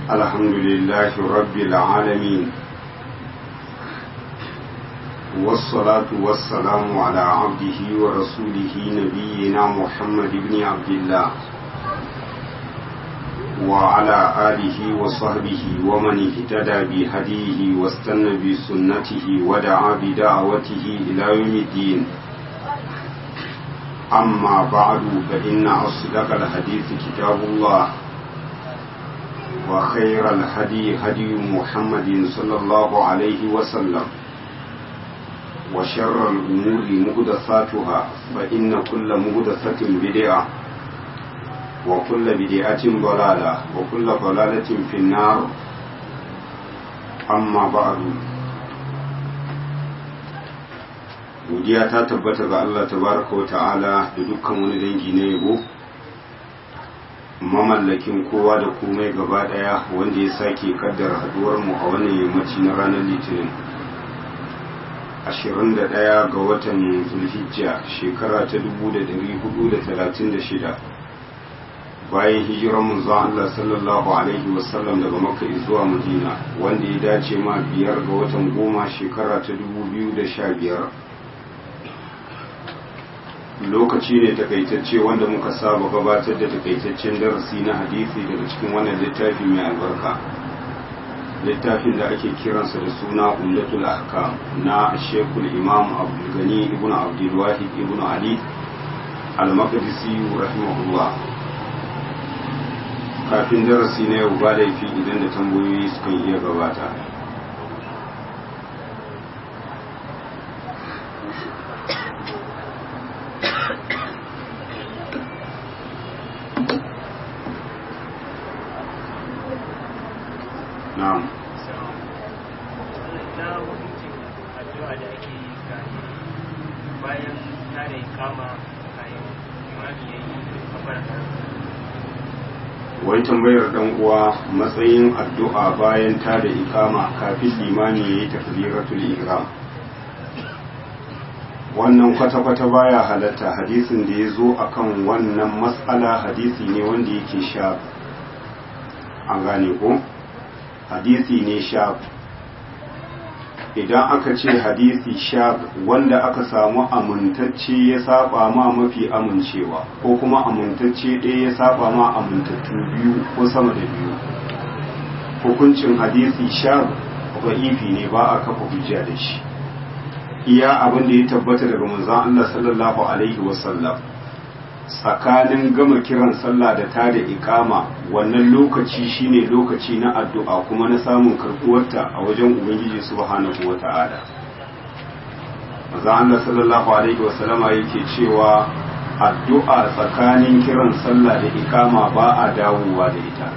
الحمد لله رب العالمين والصلاة والسلام على عبده ورسوله نبينا محمد بن عبد الله وعلى آله وصحبه ومن اهتدى بهديه واستنى بسنته ودعا بدعوته إلى يوم الدين أما بعد فإن أصدق الحديث كتاب الله وخير الهدي هدي محمد صلى الله عليه وسلم وشر الأمور مهدثاتها فإن كل مهدثة بدعة وكل بدعة ضلالة وكل ضلالة في النار أما بعد godiya ta tabbata ga Allah tabaraka wa ta'ala da dukkan wani dangi na yabo mamallakin kowa da komai gaba daya wanda ya sake kaddara haduwar mu a wannan yammaci na ranar litinin 21 ga watan zulhijja shekara ta 1436 bayan hijirar manzon Allah sallallahu alaihi wasallam daga makka zuwa madina wanda ya dace ma biyar ga watan goma shekara ta 2015 lokaci ne takaitacce wanda muka saba gabatar da takaitaccen darasi na hadisi daga cikin wannan littafi mai albarka littafin da ake kiransa da suna umdatul ahkam na shekul imam abdulgani ibn abdulwahid ibn ali al-maqdisi rahimahullah kafin darasi na yau ba laifi idan da tambayoyi sukan iya gabata na'am bayan tare kama kayan imani ya yi kabar wai tambayar dan uwa matsayin addu'a bayan ta da ikama kafin limani ya yi takbiratul ihram wannan kwata-kwata baya halatta hadisin da ya zo akan wannan matsala hadisi ne wanda yake sha an gane ko hadisi ne sha idan aka ce hadisi sha wanda aka samu amintacce ya saba ma mafi amincewa ko kuma amintacce ɗaya ya saba ma amintattu biyu ko sama da biyu hukuncin hadisi sha ba'ifi ne ba a kafa hujja da shi iya abin da ya tabbata daga manzon Allah sallallahu alaihi wasallam tsakanin gama kiran sallah da ta da ikama wannan lokaci shine lokaci na addu'a kuma na samun karbuwarta a wajen ubangiji subhanahu wata'ala maza Allah sallallahu alaihi wasallama yake cewa addu'a tsakanin kiran sallah da ikama ba a dawowa da ita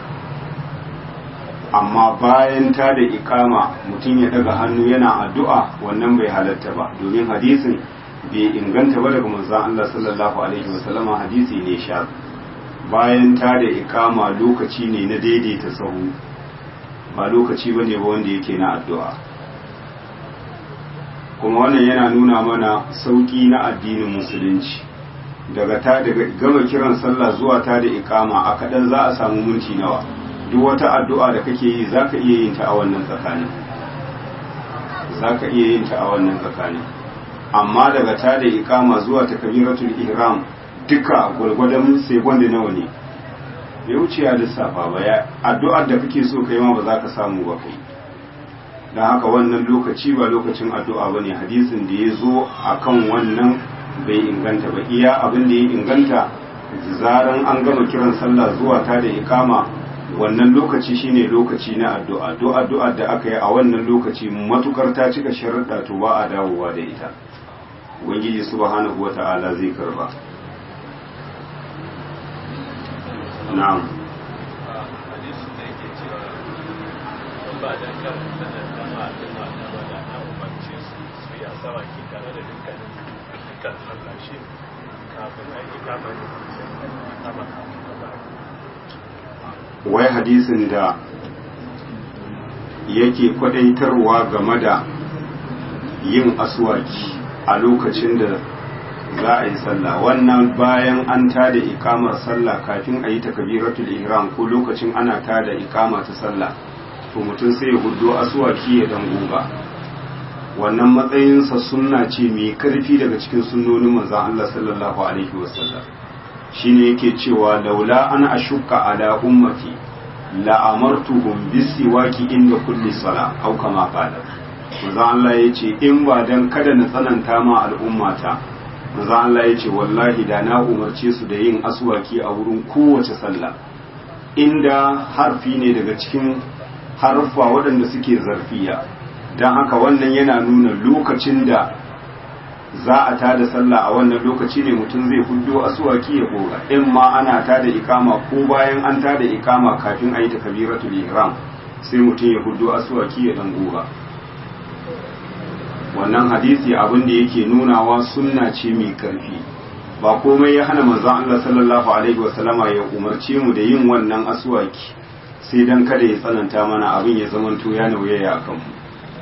amma bayan ta da ikama mutum ya daga hannu yana addu'a wannan bai halatta ba domin hadisin bai inganta ba daga manzon Allah sallallahu alaihi wasallama hadisi ne sha bayan ta da ikama lokaci ne na daidaita sahu ba lokaci ba ne ba wanda yake na addu'a kuma wannan yana nuna mana sauƙi na addinin musulunci daga ta daga gama kiran sallah zuwa ta da ikama a kaɗan za a samu minti nawa duk wata addu'a da kake yi za ka iya yin ta a wannan tsakanin za ka iya yin ta a wannan tsakanin amma daga ta da ikama zuwa ta kabiratul ihram duka gwargwadon sai gwanda nawa ne bai wuce ya lissafa ba ya addu'ar da kake so kai ma ba za ka samu ba kai don haka wannan lokaci ba lokacin addu'a ba ne hadisin da ya zo a kan wannan bai inganta ba iya abin da ya inganta zaran an gama kiran sallah zuwa ta da ikama wannan lokaci shine lokaci na addu'a addu'a da aka yi a wannan lokaci matukar ta cika sharuɗa to ba a dawowa da ita ubangiji subhanahu wata'ala zai karba na'am ba da kan sanar da ma'adina da wada na umarce su su ya sawa ki tare da dukkanin dukkan sallashi kafin aiki kamar kama wai hadisin da yake kwadaitarwa game da yin aswaki a lokacin da za a yi sallah wannan bayan an tada ikamar sallah kafin a yi takabiratul ihram ko lokacin ana tada ikama ta sallah to mutum sai ya hudo asuwaki ya dan goga wannan matsayinsa sunna ce mai karfi daga cikin sunnonin manzon Allah sallallahu alaihi wasallam shine yake cewa laula ana ashukka ala ummati la amartuhum bisiwaki inda kulli sala au kama qala manzon Allah yace in ba dan kada na tsananta ma al'ummata manzon Allah yace wallahi da na umarce su da yin aswaki a wurin kowace sallah inda harfi ne daga cikin harfa waɗanda suke zarfiya don haka wannan yana nuna lokacin da za a tada sallah a wannan lokaci ne mutum zai hudo asuwaki ya goga in ma ana tada ikama ko bayan an tada ikama kafin a yi takabiratul ihram sai mutum ya hudo asuwaki ya dan goga wannan hadisi abin da yake nunawa sunna ce mai karfi ba komai ya hana manzon Allah sallallahu alaihi wasallama ya umarce mu da yin wannan asuwaki sai dan kada ya tsananta mana abin ya zamanto ya nauyaya akan mu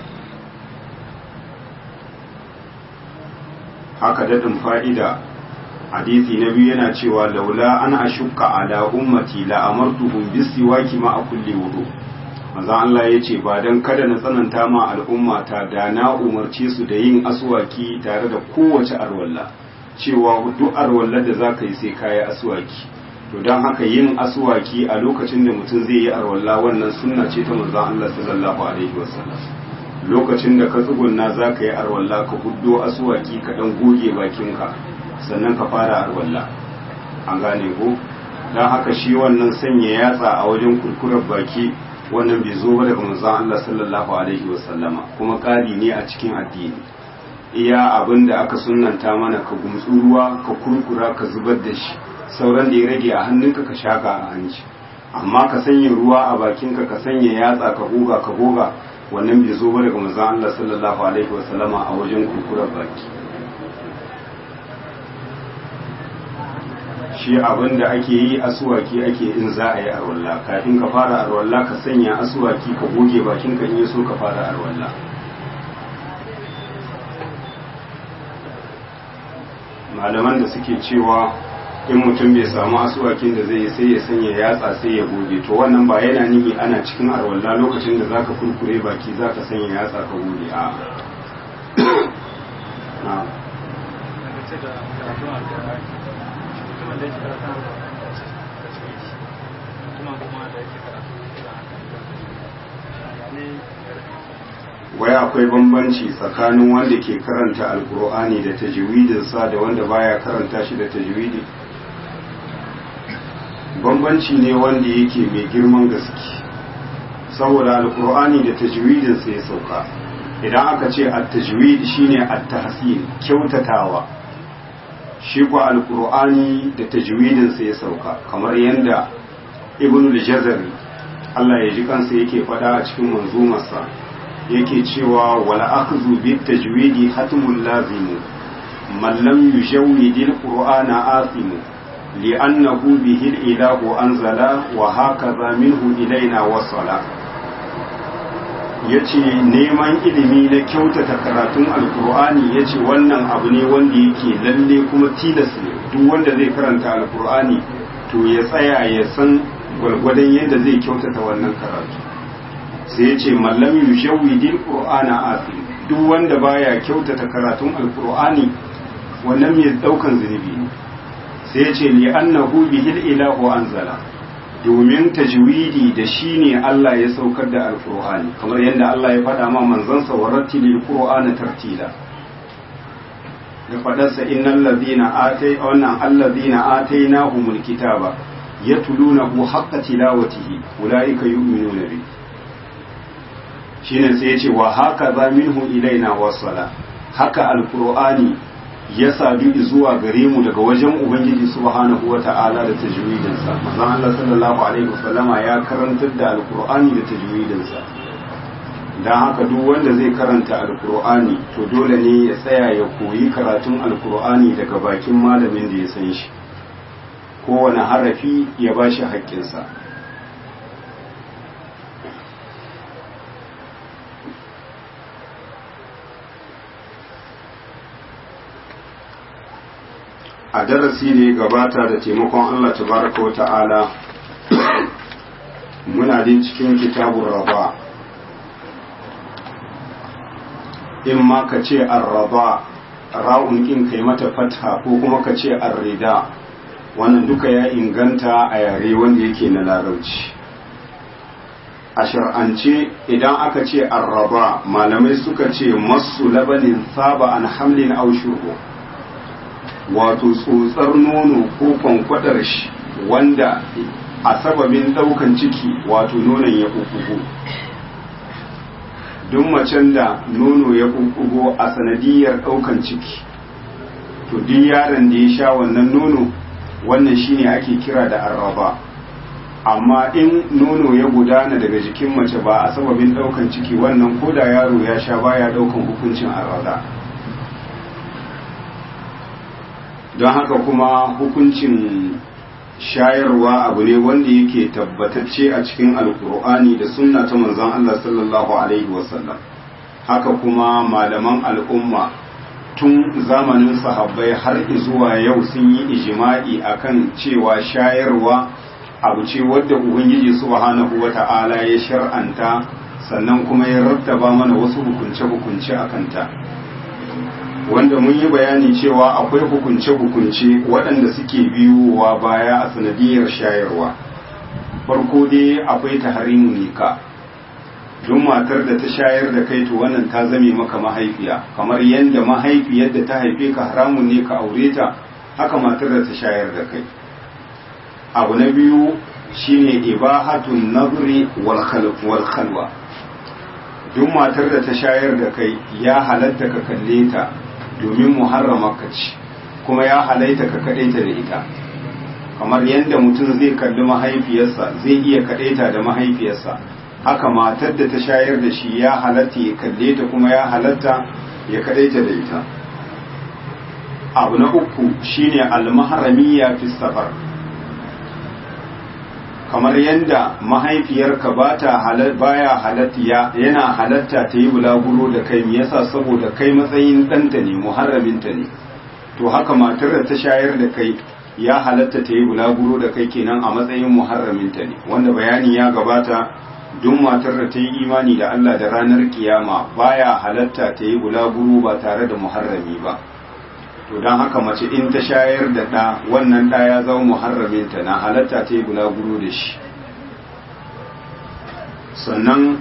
haka daɗin fa'ida hadisi na biyu yana cewa laula an ashukka ala ummati la amartuhum bisiwaki ma a kulle wudu maza Allah ya ce ba don kada na tsananta ma al'ummata da na umarce su da yin aswaki tare da kowace arwalla cewa duk arwallar da za ka yi sai kayi aswaki to don haka yin aswaki a lokacin da mutum zai yi arwalla wannan sunna ce ta manzon Allah sallallahu alaihi wasallam lokacin da ka tsugunna za ka yi arwalla ka huddo asuwaki ka dan goge bakinka sannan ka fara arwalla an gane ko don haka shi wannan sanya yatsa a wajen kurkurar baki wannan bai zo ba daga manzon Allah sallallahu alaihi wasallama kuma ƙari ne a cikin addini iya abin da aka sunnanta mana ka gumtsu ruwa ka kurkura ka zubar da shi sauran da ya rage a hannunka ka shaka a hanci amma ka sanya ruwa a bakinka ka sanya yatsa ka goga ka goga wannan bai zo ba daga manzon Allah sallallahu alaihi wa sallama a wajen kurkurar baki shi abin da ake yi asuwaki ake in za a yi arwalla kafin ka fara arwalla ka sanya asuwaki ka goge bakin ka in yi so ka fara arwalla malaman da suke cewa in mutum bai samu asuwakin da zai yi sai ya sanya yatsa sai ya goge to wannan ba yana nihi ana cikin arwalla lokacin da zaka kurkure baki zaka sanya yatsa ka goge a na wai akwai bambanci tsakanin wanda ke karanta alkur'ani da tajwidinsa da wanda baya karanta shi da tajwidi bambanci ne wanda yake mai girman gaske saboda alkur'ani da tajwidinsa ya sauka idan aka ce at-tajwid shine at-tahsin kyautatawa shi ko alkur'ani da tajwidinsa ya sauka kamar yadda ibnul jazari Allah ya ji kansa yake faɗa a cikin manzumarsa yake cewa wala akhdhu bit tajwidi hatmul lazim man lam yujawwid al qur'ana asim li'annahu bihi al ilahu anzala wa hakaza minhu ilaina wasala yace neman ilimi na kyautata karatun alqur'ani yace wannan abu ne wanda yake lalle kuma tilas ne duk wanda zai karanta alqur'ani to ya tsaya ya san gwargwadon yadda zai kyautata wannan karatu sai ya ce mallam yushawidil qur'ana asim duk wanda baya kyautata karatun alqur'ani wannan mai daukan zunubi ne sai ya ce li annahu bihil ilahu anzala domin tajwidi da shi ne Allah ya saukar da alqur'ani kamar yadda Allah ya faɗa ma manzon sa warattilil qur'ana tartila da fadarsa innal ladina atay wannan alladina atainahumul kitaba yatlunahu haqqa tilawatihi ulaika yu'minuna bihi shine sai ya ce wa haka za minhu ilaina wasala haka alqur'ani ya sadu zuwa gare mu daga wajen ubangiji subhanahu wata'ala da tajwidin sa manzon Allah sallallahu alaihi wasallama ya karantar da alqur'ani da tajwidin sa dan haka duk wanda zai karanta alqur'ani to dole ne ya tsaya ya koyi karatun alqur'ani daga bakin malamin da ya san shi kowane harafi ya bashi haƙƙinsa a darasi da ya gabata da taimakon Allah tabaraka wa ta'ala muna din cikin kitabun raba in ma ka ce arraba ra'un in kai mata fatha ko kuma ka ce arrida wannan duka ya inganta a yare wanda yake na larabci a shar'ance idan aka ce arraba malamai suka ce masu labanin saba an hamlin aushuru wato tsotsar nono ko kwankwadar shi wanda a sababin daukan ciki wato nonon ya kukugo duk macen da nono ya kukugo a sanadiyar daukan ciki to duk yaron da ya sha wannan nono wannan shine ake kira da arraba amma in nono ya gudana daga jikin mace ba a sababin daukan ciki wannan koda yaro ya sha baya daukan hukuncin arraba don haka kuma hukuncin shayarwa abu ne wanda yake tabbatacce a cikin alkur'ani da sunna ta manzon Allah sallallahu alaihi wasallam haka kuma malaman al'umma tun zamanin sahabbai har zuwa yau sun yi ijima'i akan cewa shayarwa abu ce wadda ubangiji subhanahu wata'ala ya shar'anta sannan kuma ya rattaba mana wasu hukunce-hukunce a kanta wanda mun yi bayani cewa akwai hukunce-hukunce waɗanda suke biyowa baya a sanadiyar shayarwa farko dai akwai taharimu nika don matar da ta shayar da kai to wannan ta zame maka mahaifiya kamar yadda mahaifiyar da ta haife ka haramun ne ka aure ta haka matar da ta shayar da kai abu na biyu shine ibahatun nazri wal khalwa duk matar da ta shayar da kai ya halatta ka kalle ta domin muharrama ka ci kuma ya halaita ka kadaita da ita kamar yadda mutum zai kalli mahaifiyarsa zai iya kadaita da mahaifiyarsa haka matar da ta shayar da shi ya halatta ya kalle ta kuma ya halatta ya kadaita da ita abu na uku shine almaharamiya fi safar kamar yadda mahaifiyarka ba ta baya halatta yana halatta ta yi bulaguro da kai me yasa saboda kai matsayin ɗanta ne muharraminta ne to haka matar da ta shayar da kai ya halatta ta yi bulaguro da kai kenan a matsayin muharraminta ne wanda bayani ya gabata duk matar da ta yi imani da Allah da ranar kiyama baya halatta ta yi bulaguro ba tare da muharrami ba to don haka mace in ta shayar da ɗa wannan ɗa ya zama muharraminta na halatta ta yi bulaguro da shi sannan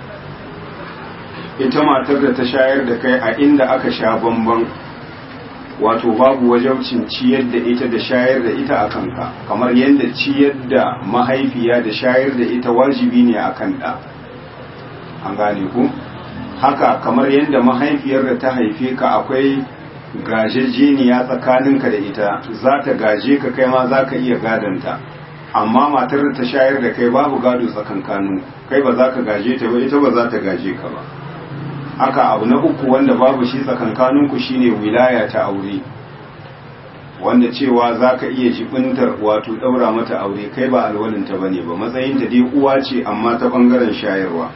ita matar da ta shayar da kai a inda aka sha bamban wato babu wajaucin ciyar da ita da shayar da ita a kanka kamar yadda ciyar da mahaifiya da shayar da ita wajibi ne a kan ɗa an gane ku haka kamar yadda mahaifiyar da ta haife ka akwai gajejeniya tsakaninka da ita za ta gaje ka kai ma za ka iya gadanta amma matar da ta shayar da kai babu gado tsakankanu kai ba za ka gaje ta ba ita ba za ta gaje ka ba haka abu na uku wanda babu shi tsakankaninku shine wilaya ta aure wanda cewa za ka iya jibintar wato ɗaura mata aure kai ba alwalinta ba ne ba matsayinta dai uwa ce amma ta ɓangaren shayarwa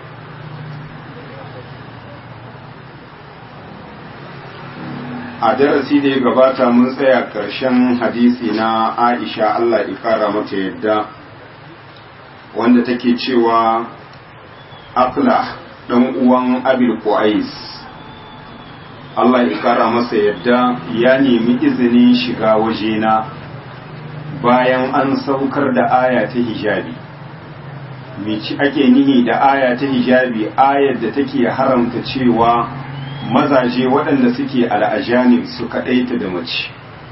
a darasi da ya gabata mun tsaya ƙarshen hadisi na aisha allah ikara mata yadda wanda take cewa afla ɗan uwan abil qais allah ikara masa yadda ya nemi izinin shiga wajena bayan an saukar da aya ta hijabi ci ake nihi da aya ta hijabi ayar da take haramta cewa mazaje waɗanda suke al'ajanib su kaɗaita da mace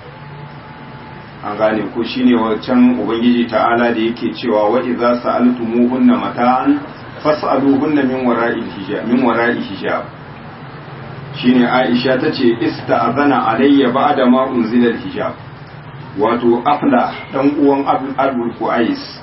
an gane ko shine wancan ubangiji ta'ala da yake cewa wa idza sa'altumuhunna mata'an fas'aluhunna min wara'i hijab min wara'i hijab shine Aisha tace ista'zana alayya ba'da ma unzila hijab wato afla dan uwan Abdul Qais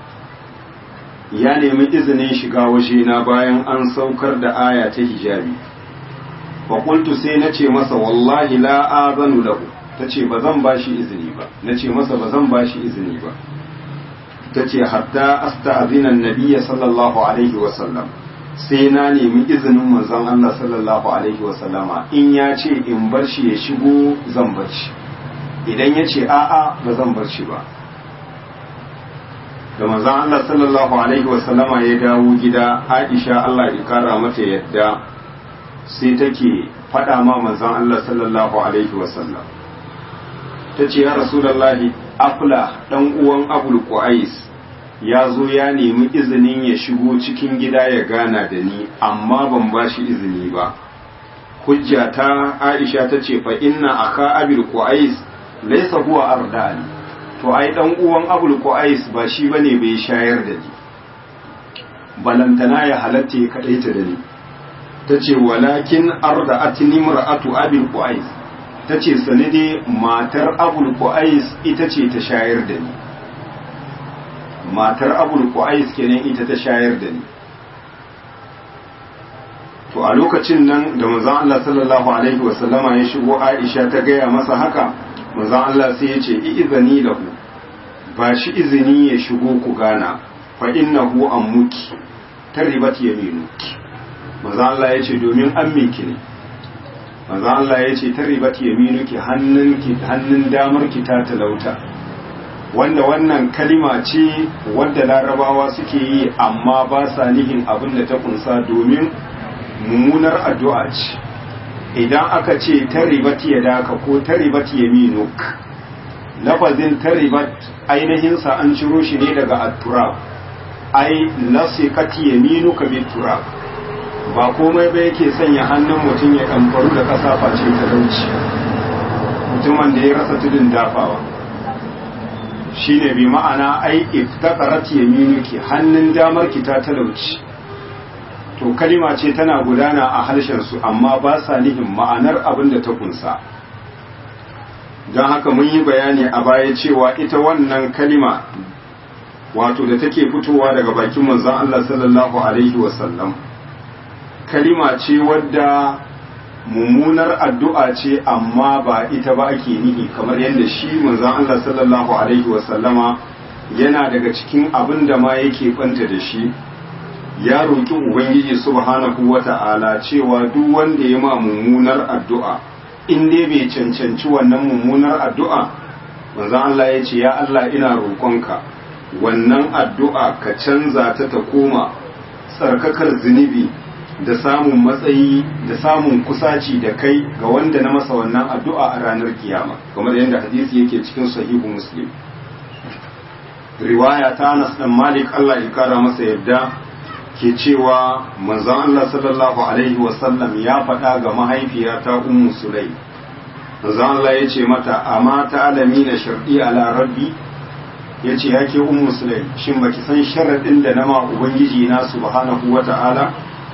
ya nemi izinin shiga waje na bayan an saukar da aya ta hijabi faƙultu sai na ce masa wallahi la azanu lahu ta ce ba zan ba shi izini ba na ce masa ba zan ba shi izini ba ta ce hatta asta'zinan nabiyya sallallahu alaihi wasallam sai na nemi izinin manzon Allah sallallahu alaihi wasallama in ya ce in bar shi ya shigo zan bar shi idan ya ce a'a ba zan bar shi ba da manzon Allah sallallahu alaihi wasallama ya dawo gida Aisha Allah ya kara mata yadda sai take faɗa ma manzon Allah sallallahu alaihi wasallam ta ce ya rasulallahi afla ɗan uwan abul qais ya zo ya nemi izinin ya shigo cikin gida ya gana da ni amma ban ba shi izini ba hujja ta aisha ta ce fa inna aka abul qais laysa huwa ardani to ai dan uwan abul qais ba shi bane bai shayar da ni balantana ya halatta ya kadaita da ni tace walakin arda'atni mar'atu abul qais ta ce sani dai matar abul ku'ais ita ce ta shayar da ni matar abul ku'ais kenan ita ta shayar da ni to a lokacin nan da manzon Allah sallallahu alaihi wasallama ya shigo Aisha ta gaya masa haka manzon Allah sai ya ce izini lahu ba shi izini ya shigo ku gana fa innahu ammuki taribat yaminuki manzon Allah ya ce domin ammiki ne manzo Allah ya ce taribat yaminuki hannunki hannun damarki ta talauta wanda wannan kalima ce wadda larabawa suke yi amma ba sa nihin abin da ta kunsa domin mummunar addu'a ce idan aka ce taribat yadaka ko taribat yaminuk lafazin taribat ainihin sa an ciro shi ne daga at-turab ai lasiqati yaminuka bit-turab ba komai ba yake sanya hannun mutum ya kamfaru da ƙasa face talauci mutumin da ya rasa tudun dafawa shi ne bi ma'ana ai iftaqarat yaminuki hannun damar ki ta talauci to kalima ce tana gudana a harshen su amma ba sa nihin ma'anar abin da ta kunsa don haka mun yi bayani a baya cewa ita wannan kalima wato da take fitowa daga bakin manzon Allah sallallahu alaihi wasallam kalima ce wadda mummunar addu'a ce amma ba ita ba ake nihi kamar yadda shi manzon Allah sallallahu alaihi wasallama yana daga cikin abin da ma yake kwanta da shi ya roƙi ubangiji subhanahu wata'ala cewa duk wanda ya ma mummunar addu'a in dai bai cancanci wannan mummunar addu'a manzon Allah ya ce ya Allah ina roƙonka wannan addu'a ka canza ta ta koma tsarkakar zunubi da samun matsayi da samun kusaci da kai ga wanda na masa wannan addu'a a ranar kiyama kamar yadda hadisi yake cikin sahihu muslim riwaya ta Anas dan Malik Allah ya kara masa yadda ke cewa manzon Allah sallallahu alaihi wasallam ya faɗa ga mahaifiyata ummu sulai manzon Allah ya ce mata amma ta alami na sharɗi ala rabbi ya ce ya ke ummu sulai shin baki san sharaɗin da nama ubangiji na subhanahu wa ta'ala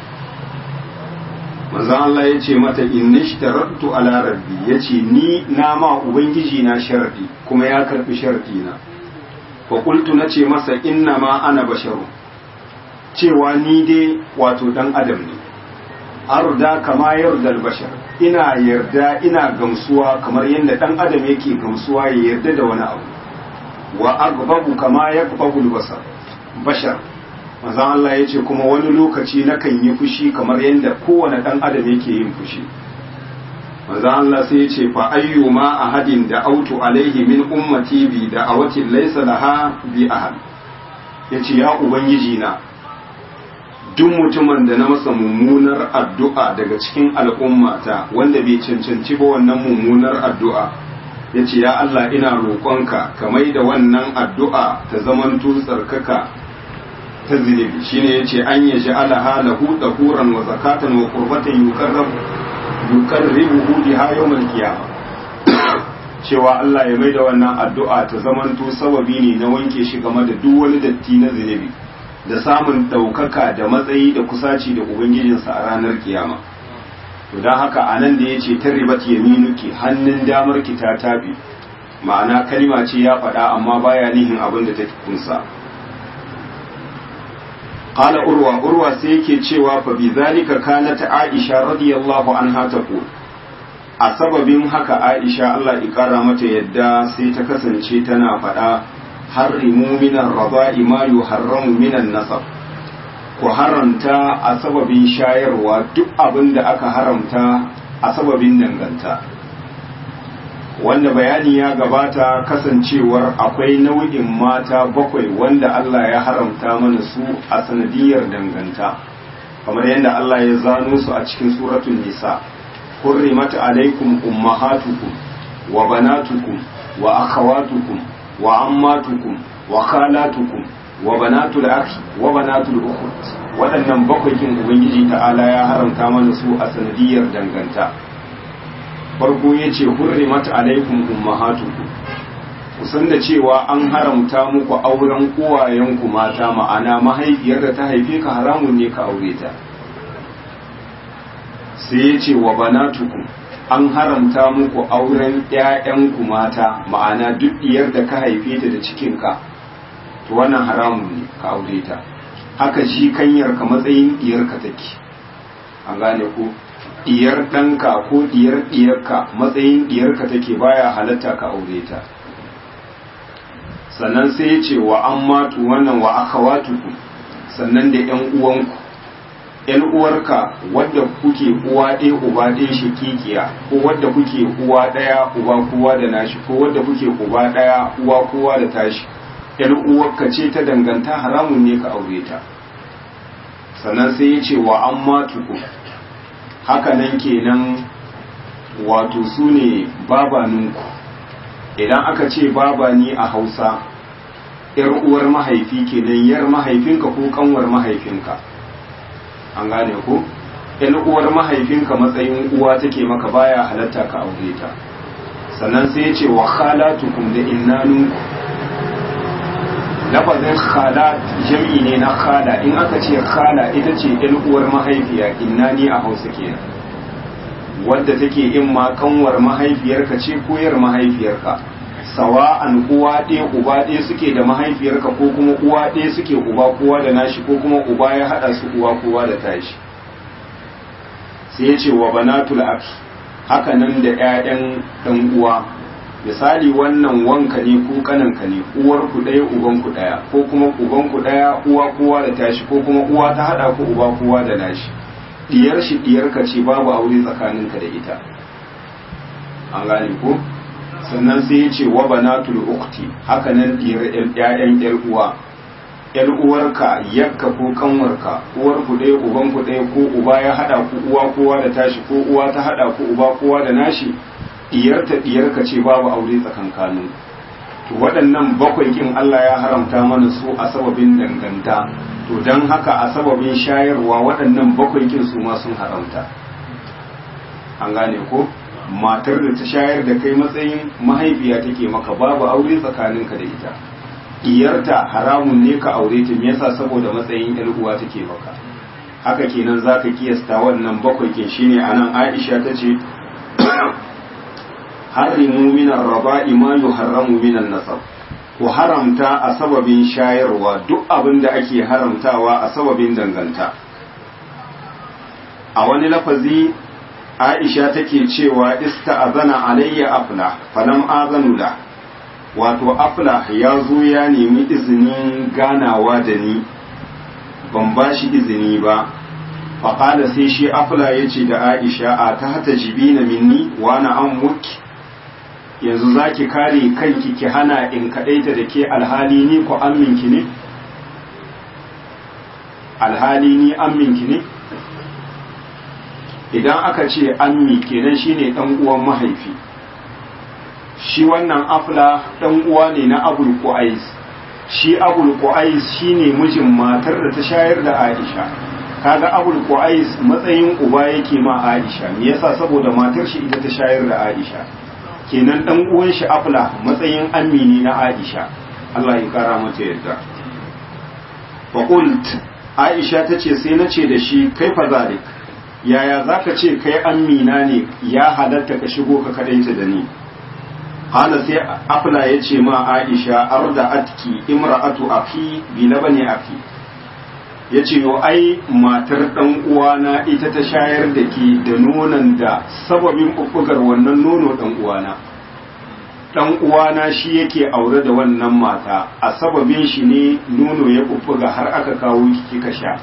manzon Allah ya ce mata in nishtaratu ala rabbi ya ce ni na ma ubangiji na sharadi kuma ya karbi sharadi na fa qultu nace masa inna ma ana basharu cewa ni dai wato dan adam ne arda kama yardal bashar ina yarda ina gamsuwa kamar yadda dan adam yake gamsuwa ya yarda da wani abu wa agbabu kama yagbabu basar bashar manzon Allah ya ce kuma wani lokaci nakan yi fushi kamar yadda kowane ɗan adam yake yin fushi manzon Allah sai ya ce fa ayyuma ahadin da autu alaihi min ummati bi da awatin laysa laha bi ahad yace ya ubangiji na duk mutumin da na masa mummunar addu'a daga cikin al'ummata wanda bai cancanci ba wannan mummunar addu'a yace ya Allah ina roƙonka ka mai da wannan addu'a ta zamanto tsarkaka ta zunubi shine yace an ya ja'ala halahu dahuran wa zakatan wa qurbatan yuqarrabu yuqarribuhu biha yawmal qiyamah cewa Allah ya maida wannan addu'a ta zamanto sababi ne na wanke shi game da duk wani datti na zunubi da samun ɗaukaka da matsayi da kusaci da ubangijinsa a ranar kiyama to don haka a nan da ya ce tarribat yaminuki hannun damar ki ta tabi ma'ana kalima ce ya faɗa amma baya nihin abin da ta kunsa qala urwa urwa sai yake cewa fa bi zalika kanat aisha radiyallahu anha taqul a sababin haka aisha Allah ya kara mata yadda sai ta kasance tana faɗa harrimu minan raba'i ma yuharramu minan nasab ku haramta a sababin shayarwa duk abin da aka haramta a sababin danganta wanda bayani ya gabata kasancewar akwai nau'in mata bakwai wanda Allah ya haramta mana su a sanadiyar danganta kamar yadda Allah ya zano su a cikin suratul nisa hurrimat alaikum ummahatukum wa banatukum wa akhawatukum wa ammatukum wa khalatukum wa banatul akhi wa banatul ukhut waɗannan bakwai kin ubangiji ta'ala ya haramta mana su a sanadiyar danganta farko ya ce hurrimat alaikum ummahatukum ku san da cewa an haramta muku auren uwayenku mata ma'ana mahaifiyar da ta haife ka haramun ne ka aure ta sai ya ce wa banatukum an haramta muku auren ƴaƴanku mata ma'ana duk diyar da ka haife ta da cikinka to wannan haramun ne ka aure ta haka shi kanyarka matsayin diyarka take an gane ku diyar ɗanka ko diyar diyarka matsayin diyarka take baya halatta ka aure ta sannan sai ya ce wa an matu wannan wa aka watuku sannan da ‘yan uwanku ‘yan uwarka wadda kuke uwa ɗaya uba ɗaya shakikiya ko wadda kuke uwa ɗaya uba kowa da nashi ko wadda kuke uba ɗaya uwa kowa da tashi ‘yan uwarka ce ta danganta haramun ne ka aure ta sannan sai ya ce wa an matuku haka nan kenan wato su ne babaninku idan aka ce baba ni a hausa yar uwar mahaifi kenan yar mahaifinka ko kanwar mahaifinka an gane ko yan uwar mahaifinka matsayin uwa take maka baya halatta ka aure ta sannan sai ya ce wa khalatukum da innanunku lafazin khalat jam'i ne na khala in aka ce khala ita ce yan uwar mahaifiya innani a hausa kenan wadda take in ma kanwar mahaifiyarka ce koyar mahaifiyarka sawa'an uwa ɗaya uba ɗaya suke da mahaifiyarka ko kuma uwa ɗaya suke uba kowa da nashi ko kuma uba ya haɗa su uwa kowa da tashi sai ya ce wa banatul aki haka nan da 'ya'yan ɗan uwa misali wannan wanka ne ko kananka ne uwar ku ɗaya uban ku ɗaya ko kuma uban ku ɗaya uwa kowa da tashi ko kuma uwa ta haɗa ku uba kowa da nashi diyar shi diyarka ce babu aure tsakaninka da ita an gane ko sannan sai ya ce wa banatul ukti haka nan diyar ƴaƴan ƴar uwa ƴar uwarka yakka ko kanwarka uwar ku ɗaya uban ku ɗaya ko uba ya hada ku uwa kowa da tashi ko uwa ta hada ku uba kowa da nashi diyarta diyarka ce babu aure tsakankanin to waɗannan bakwai kin Allah ya haramta mana su a sababin danganta to don haka a sababin shayarwa waɗannan bakwai kin su ma sun haramta an gane ko matar da ta shayar da kai matsayin mahaifiya take maka babu aure tsakaninka da ita iyarta haramun ne ka aure ta me yasa saboda matsayin yar uwa take maka haka kenan zaka kiyasta wannan bakwai kin shine anan Aisha tace harimu min ar-raba'i ma yuharramu min an-nasab ku haramta a sababin shayarwa duk abin da ake haramtawa a sababin danganta a wani lafazi aisha take cewa ista'azana alayya afla falam azanu da wato afla ya zo ya nemi izinin ganawa da ni ban ba shi izini ba faƙada sai shi afla ya ce da aisha a ta hata jibina minni wa na an muki yanzu za ki kare kanki ki hana in kaɗaita da ke alhali ni ku amminki ne? alhali ni amminki ne? idan aka ce ammi kenan shine ɗan uwan mahaifi shi wannan afla ɗan uwa ne na abul qu'ais shi abul qu'ais shine mijin matar da ta shayar da aisha kaga abul qu'ais matsayin uba yake ma aisha me yasa saboda matar shi ita ta shayar da aisha kenan dan uwan shi afla matsayin amini na Aisha Allah ya kara mata yadda fa qult Aisha tace sai nace da shi kai fa zalik yaya zaka ce kai amina ne ya halatta ka shigo ka kadaita da ni hala sai afla yace ma Aisha arda atki imra'atu akhi bi labani akhi yace yo ai matar dan uwana ita ta shayar da ke da nonon da sababin bubbugar wannan nono dan uwana dan uwana shi yake aure da wannan mata a sababin shi ne nono ya bubbuga har aka kawo kika sha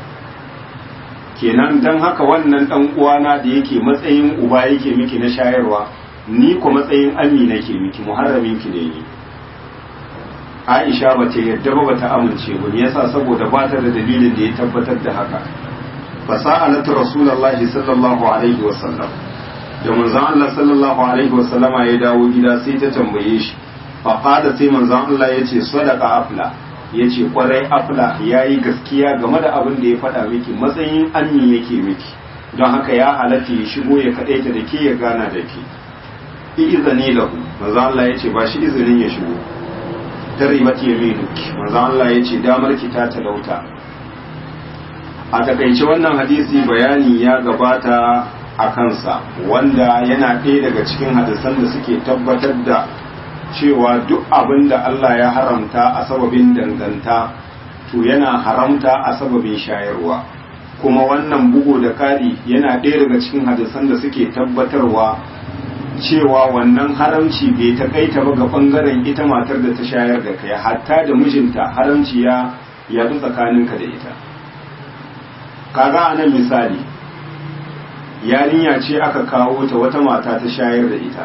kenan dan haka wannan dan uwana da yake matsayin uba yake miki na shayarwa ni ko matsayin ammi nake miki muharramin ki ne ni Aisha ba ta yadda ba ta amince ba me yasa saboda ba ta da dalilin da ya tabbatar da haka fasa'alat rasulullahi sallallahu alaihi wasallam da manzon Allah sallallahu alaihi wasallama ya dawo gida sai ta tambaye shi fa qala sai manzon Allah yace sadaqa afla yace kwarai afla yayi gaskiya game da abin da ya faɗa miki matsayin ammi yake miki don haka ya halatta ya shigo ya kadaita da ke ya gana da ke izini lahu manzon Allah yace ba shi izinin ya shigo taribat yaminuki manzon Allah yace damar ki ta talauta a takaice wannan hadisi bayani ya gabata a kansa wanda yana ɗaya daga cikin hadisan da suke tabbatar da cewa duk abin da Allah ya haramta a sababin danganta to yana haramta a sababin shayarwa kuma wannan bugu da kari yana ɗaya daga cikin hadisan da suke tabbatarwa cewa wannan haramci bai takaita ba ga bangaren ita matar da ta shayar da kai hatta da mijinta haramci ya yadu tsakaninka da ita kaga anan misali yarinya ce aka kawo ta wata mata ta shayar da ita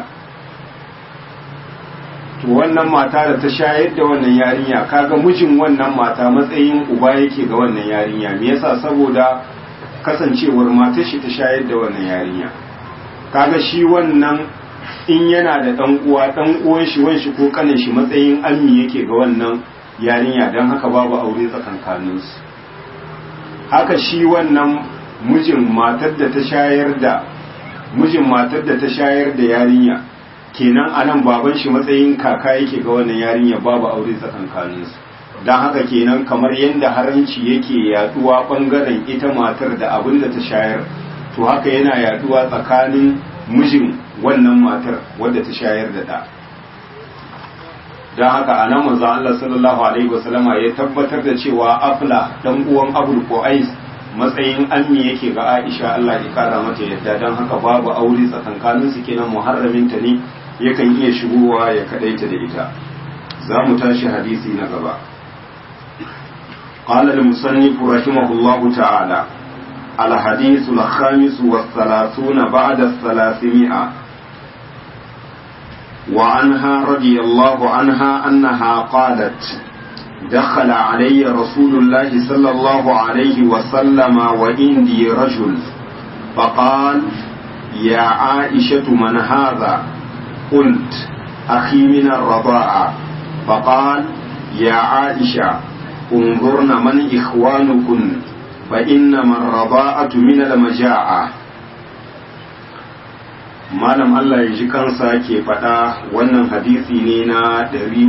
to wannan mata da ta shayar da wannan yarinya kaga mijin wannan mata matsayin uba yake ga wannan yarinya me yasa saboda kasancewar matar shi ta shayar da wannan yarinya kaga shi wannan in yana da dan uwa dan uwan shi wan shi ko kanin shi matsayin ammi yake ga wannan yarinya dan haka babu aure tsakankaninsu haka shi wannan mijin matar da ta shayar da mijin matar da ta shayar da yarinya kenan anan baban shi matsayin kaka yake ga wannan yarinya babu aure tsakankanin su dan haka kenan kamar yadda haranci yake yaduwa bangaren ita matar da abin da ta shayar to haka yana yaduwa tsakanin mijin wannan matar wadda ta shayar da da don haka a nan manzo Allah sallallahu alaihi wasallama ya tabbatar da cewa afla dan uwan abul qais matsayin ammi yake ga Aisha Allah ya kara mata yadda don haka babu aure tsakankanin su kenan muharramin ta ne yakan iya shigowa ya kadaita da ita za mu tashi hadisi na gaba قال المصنف رحمه الله تعالى الحديث الخامس والثلاثون بعد الثلاثمائة وعنها رضي الله عنها أنها قالت دخل علي رسول الله صلى الله عليه وسلم وإندي رجل فقال يا عائشة من هذا قلت أخي من الرضاعة فقال يا عائشة انظرن من إخوانكن فإنما الرضاعة من المجاعة malam Allah ya ji kansa ke faɗa wannan hadisi ne na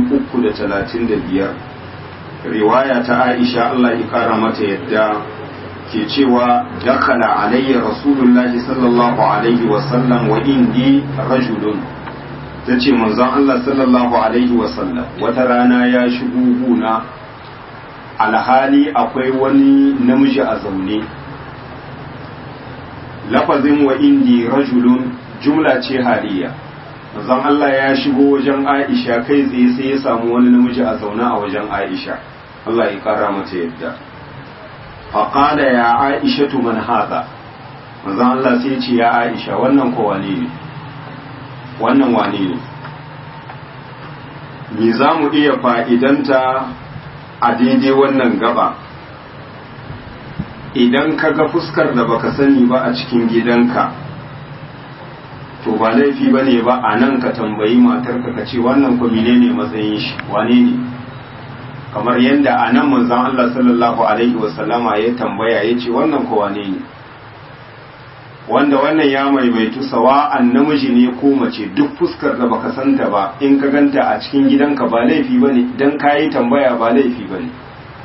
335 riwaya ta Aisha Allah ya kara mata yadda ke cewa dakala alayya rasulullahi sallallahu alaihi wasallam wa indi rajulun ta ce manzon Allah sallallahu alaihi wasallam wata rana ya shigo guna alhali akwai wani namiji a zaune lafazin wa indi rajulun jumla ce haliya manzon Allah ya shigo wajen Aisha kai tsaye sai ya samu wani namiji a zaune a wajen Aisha Allah ya kara mata yadda faqala ya Aisha tu man hada manzon Allah sai ya ce ya Aisha wannan ko wane ne wannan wane ne me za mu iya fa'idanta a daidai wannan gaba idan ka ga fuskar da baka sani ba a cikin gidanka to ba laifi ba ne ba a nan ka tambayi matarka ka ce wannan ku ne matsayin shi wane ne kamar yadda a nan manzan Allah sallallahu alaihi wasallama ya tambaya ya ce wannan ku wane ne wanda wannan ya maimaitu sawa'an namiji ne ko mace duk fuskar da baka santa ba in ka ganta a cikin gidanka ba laifi ba ne don ka yi tambaya ba laifi ba ne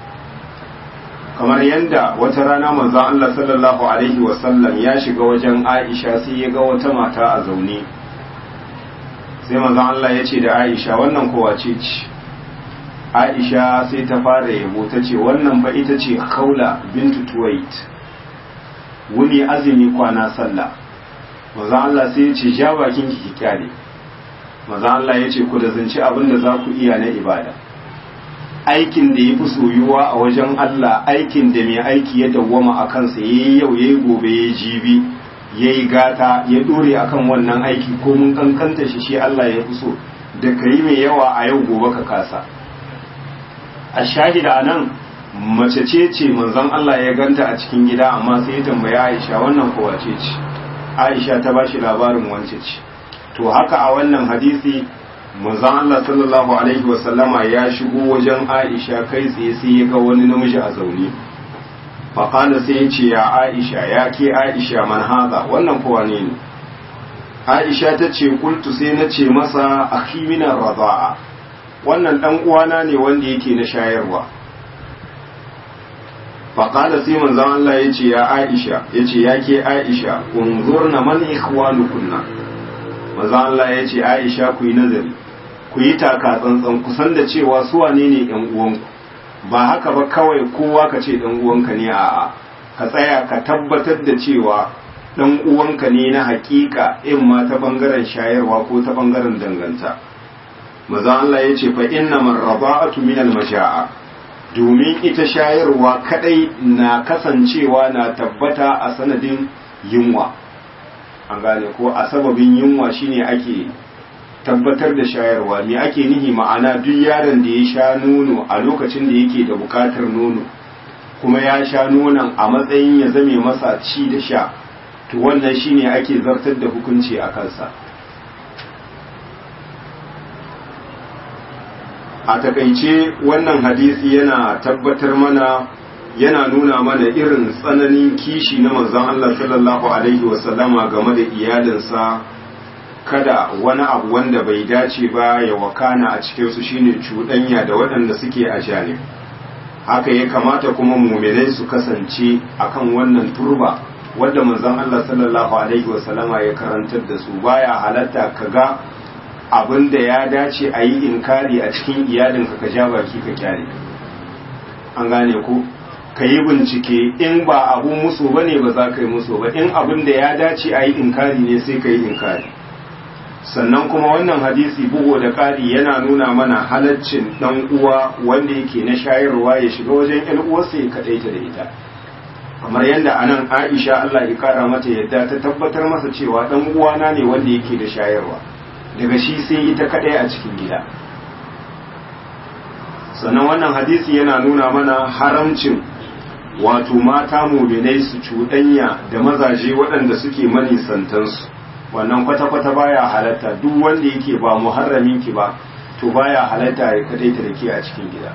kamar yadda wata rana manzon Allah sallallahu alaihi wasallam ya shiga wajen Aisha sai ya ga wata mata a zaune sai manzon Allah ya ce da Aisha wannan kowa ce ce Aisha sai ta fara yabo ta ce wannan fa ita ce Khawla bintu Tuwait wuni azumi kwana sallah manzon Allah sai ya ce ja bakin ki kyale manzon Allah ya ce ku da zance abin da za ku iya na ibada aikin da ya fi soyuwa a wajen Allah aikin da mai aiki ya dawwama a kansa ya yi yau ya yi gobe ya jibi ya yi gata ya dore akan wannan aiki ko mun kankanta shi shi Allah ya fi so da ka yi mai yawa a yau gobe ka kasa a shahida a nan mace ce ce manzon Allah ya ganta a cikin gida amma sai ya tambaya Aisha wannan kowa ce ce Aisha ta bashi labarin wance ce to haka a wannan hadisi manzon Allah sallallahu alaihi wasallama ya shigo wajen Aisha kai tsaye sai ya ga wani namiji a zaune faƙala sai ya ce ya Aisha ya ke Aisha man haza wannan kowa ne ne Aisha ta ce kultu sai na ce masa akhi minar raza'a wannan dan uwana ne wanda yake na shayarwa faƙala sai manzon Allah ya ce ya Aisha ya ce ya ke Aisha unzurna man ikhwanukunna manzon Allah ya ce Aisha ku yi nazari ku yi taka tsantsan ku san da cewa su wane ne ƴan uwanku ba haka ba kawai kowa ka ce ɗan uwanka ne a'a ka tsaya ka tabbatar da cewa ɗan uwanka ne na hakika in ma ta bangaren shayarwa ko ta bangaren danganta maza Allah ya ce fa inna man raba'atu min al-masha'a domin ita shayarwa kadai na kasancewa na tabbata a sanadin yunwa an gane ko a sababin yunwa shine ake tabbatar da shayarwa me ake nihi ma'ana duk yaron da ya sha nono a lokacin da yake da bukatar nono kuma ya sha nonon a matsayin ya zame masa ci da sha to wannan shine ake zartar da hukunci a kansa a takaice wannan hadisi yana tabbatar mana yana nuna mana irin tsananin kishi na manzon Allah sallallahu alaihi wasallama game da iyalinsa kada wani abu wanda bai dace ba ya wakana a cikinsu shine cuɗanya da waɗanda suke a janib haka ya kamata kuma muminai su kasance akan wannan turba wadda manzon Allah sallallahu alaihi wasallama ya karantar da su baya halatta kaga abin da ya dace a yi inkari a cikin iyalinka ka ja baki ka kyale an gane ko ka yi bincike in ba abun musu bane ba za ka yi musu ba in abin da ya dace a yi inkari ne sai ka yi inkari sannan kuma wannan hadisi bugu da ƙari yana nuna mana halaccin ɗan uwa wanda yake na shayarwa ya shiga wajen ƴan uwarsa ya kaɗaita da ita kamar yadda anan Aisha Allah ya kara mata yadda ta tabbatar masa cewa ɗan uwana ne wanda yake da shayarwa daga shi sai ita kaɗai a cikin gida sannan wannan hadisi yana nuna mana haramcin wato mata muminai su cuɗanya da mazaje waɗanda suke manisantansu wannan kwata-kwata baya halatta duk wanda yake ba muharramin ki ba to baya halatta ya kadaita da ke a cikin gida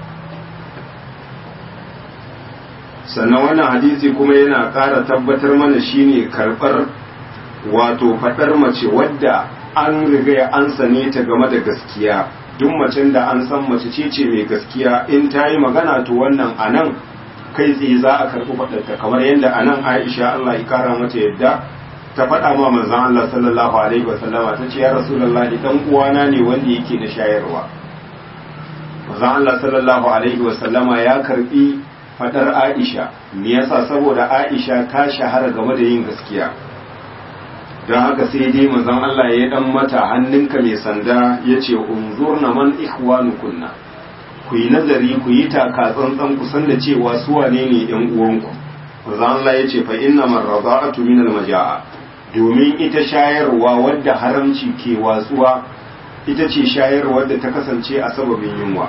sannan wannan hadisi kuma yana ƙara tabbatar mana shine karɓar wato faɗar mace wadda an riga an sane ta game da gaskiya duk macen da an san mace ce ce mai gaskiya in ta yi magana to wannan anan kai tsaye za a karɓi faɗarta kamar yadda anan aisha allah ya kara mata yadda ta faɗa ma manzon Allah sallallahu alaihi wasallama ta ce ya rasulullahi dan uwana ne wanda yake da shayarwa manzon Allah sallallahu alaihi wasallama ya karbi fadar Aisha me yasa saboda Aisha ta shahara game da yin gaskiya don haka sai dai manzon Allah ya dan mata hannunka mai sanda yace unzurna man ikhwanukunna ku yi nazari ku yi taka tsantsan ku san da cewa su wane ne yan uwanku manzon Allah yace fa inna marrada'atu min al-maja'a domin ita shayarwa wadda haramci ke watsuwa ita ce shayarwa da ta kasance a sababin yunwa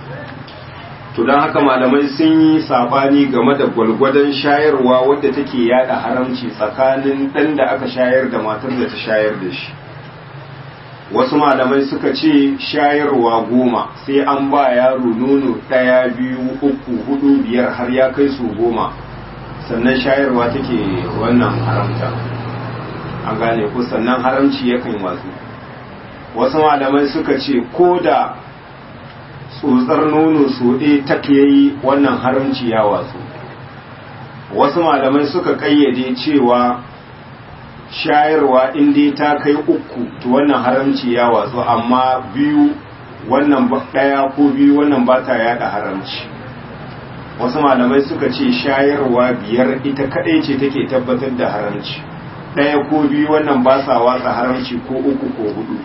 to don haka malamai sun yi sabani game da gwalgwadon shayarwa wadda take yada haramci tsakanin ɗan da aka shayar da matar da ta shayar da shi wasu malamai suka ce shayarwa goma sai an ba yaro nono ɗaya biyu uku hudu biyar har ya kai su goma sannan shayarwa take wannan haramta an gane ko sannan haramci yakan watsu wasu malamai suka ce ko da tsotsar nono so ɗaya ta yayi wannan haramci ya watsu wasu malamai suka ƙayyade cewa shayarwa in dai ta kai uku to wannan haramci ya watsu amma biyu wannan ɗaya ko biyu wannan ba ta yada haramci wasu malamai suka ce shayarwa biyar ita kaɗai ce take tabbatar da haramci ɗaya ko biyu wannan ba sa watsa haramci ko uku ko hudu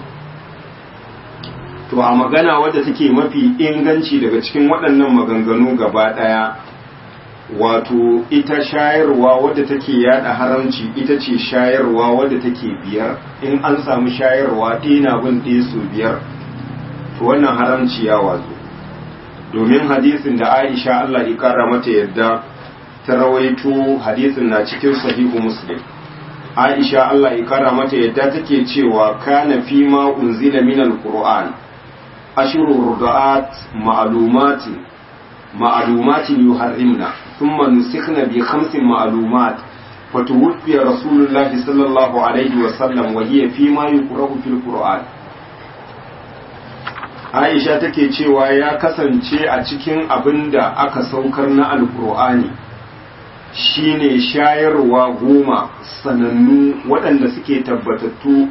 to a magana wadda take mafi inganci daga cikin waɗannan maganganu gaba ɗaya wato ita shayarwa wadda take yada haramci ita ce shayarwa wadda take biyar in an samu shayarwa ɗaya na bin ɗaya su biyar to wannan haramci ya wazo domin hadisin da aisha Allah ya kara mata yadda ta rawaito hadisin na cikin sahihu muslim aisha Allah ya kara mata yadda take cewa kana fi ma unzila min alquran ashru rudaat ma'lumatin ma'lumatin yuharrimna thumma nusikhna bi khamsin ma'lumat فتوفي رسول الله صلى الله عليه وسلم وهي فيما يقرأ في القرآن Aisha take cewa ya kasance a cikin abin da aka saukar na Alkur'ani shine shayarwa goma sanannu waɗanda suke tabbatattu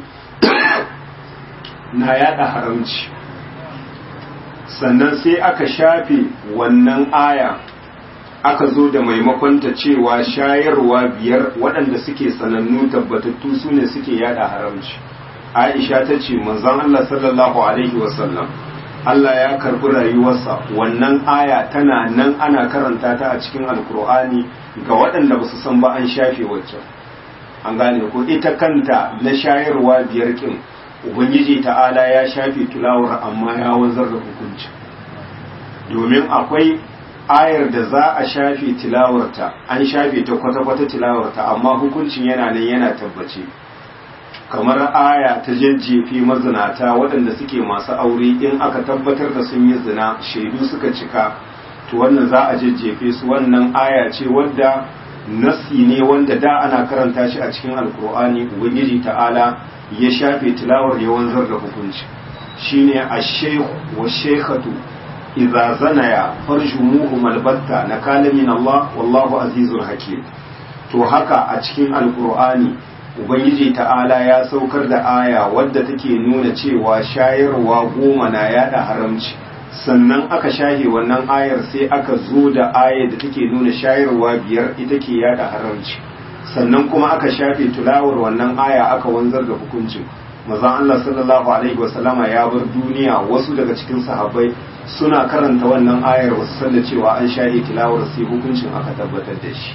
na yada haramci sannan sai aka shafe wannan aya aka zo da maimakonta cewa shayarwa biyar waɗanda suke sanannu tabbatattu su ne suke yada haramci aisha ta ce manzon Allah sallallahu alaihi wasallam Allah ya karbi rayuwarsa wannan aya tana nan ana karanta ta a cikin alkur'ani ga waɗanda ba su san ba an shafe waccan an gane ko ita kanta na shayarwa biyar kin ubangiji ta'ala ya shafe tulawar amma ya wanzar da hukunci domin akwai ayar da za a shafe tilawarta an shafe ta kwata-kwata tilawarta amma hukuncin yana nan yana tabbace kamar aya ta jajjefe mazinata waɗanda suke masu aure in aka tabbatar da sun yi zina shaidu suka cika to wannan za a jajjefe su wannan aya ce wadda nasi ne wanda da ana karanta shi a cikin alkur'ani ubangiji ta'ala ya shafe tilawar ya wanzar da hukunci shine ash-shaykh wa shaykhatu idza zanaya farjumuhum albatta nakala min Allah wallahu azizul hakim to haka a cikin alkur'ani ubangiji ta'ala ya saukar da aya wadda take nuna cewa shayarwa goma na yada haramci sannan aka shahe wannan ayar sai aka zo da ayar da take nuna shayarwa biyar ita ke yada haramci sannan kuma aka shafe tulawar wannan aya aka wanzar da hukuncin mazan Allah sallallahu alaihi wasallama ya bar duniya wasu daga cikin sahabbai suna karanta wannan ayar wasu san da cewa an shahe tilawar sai hukuncin aka tabbatar da shi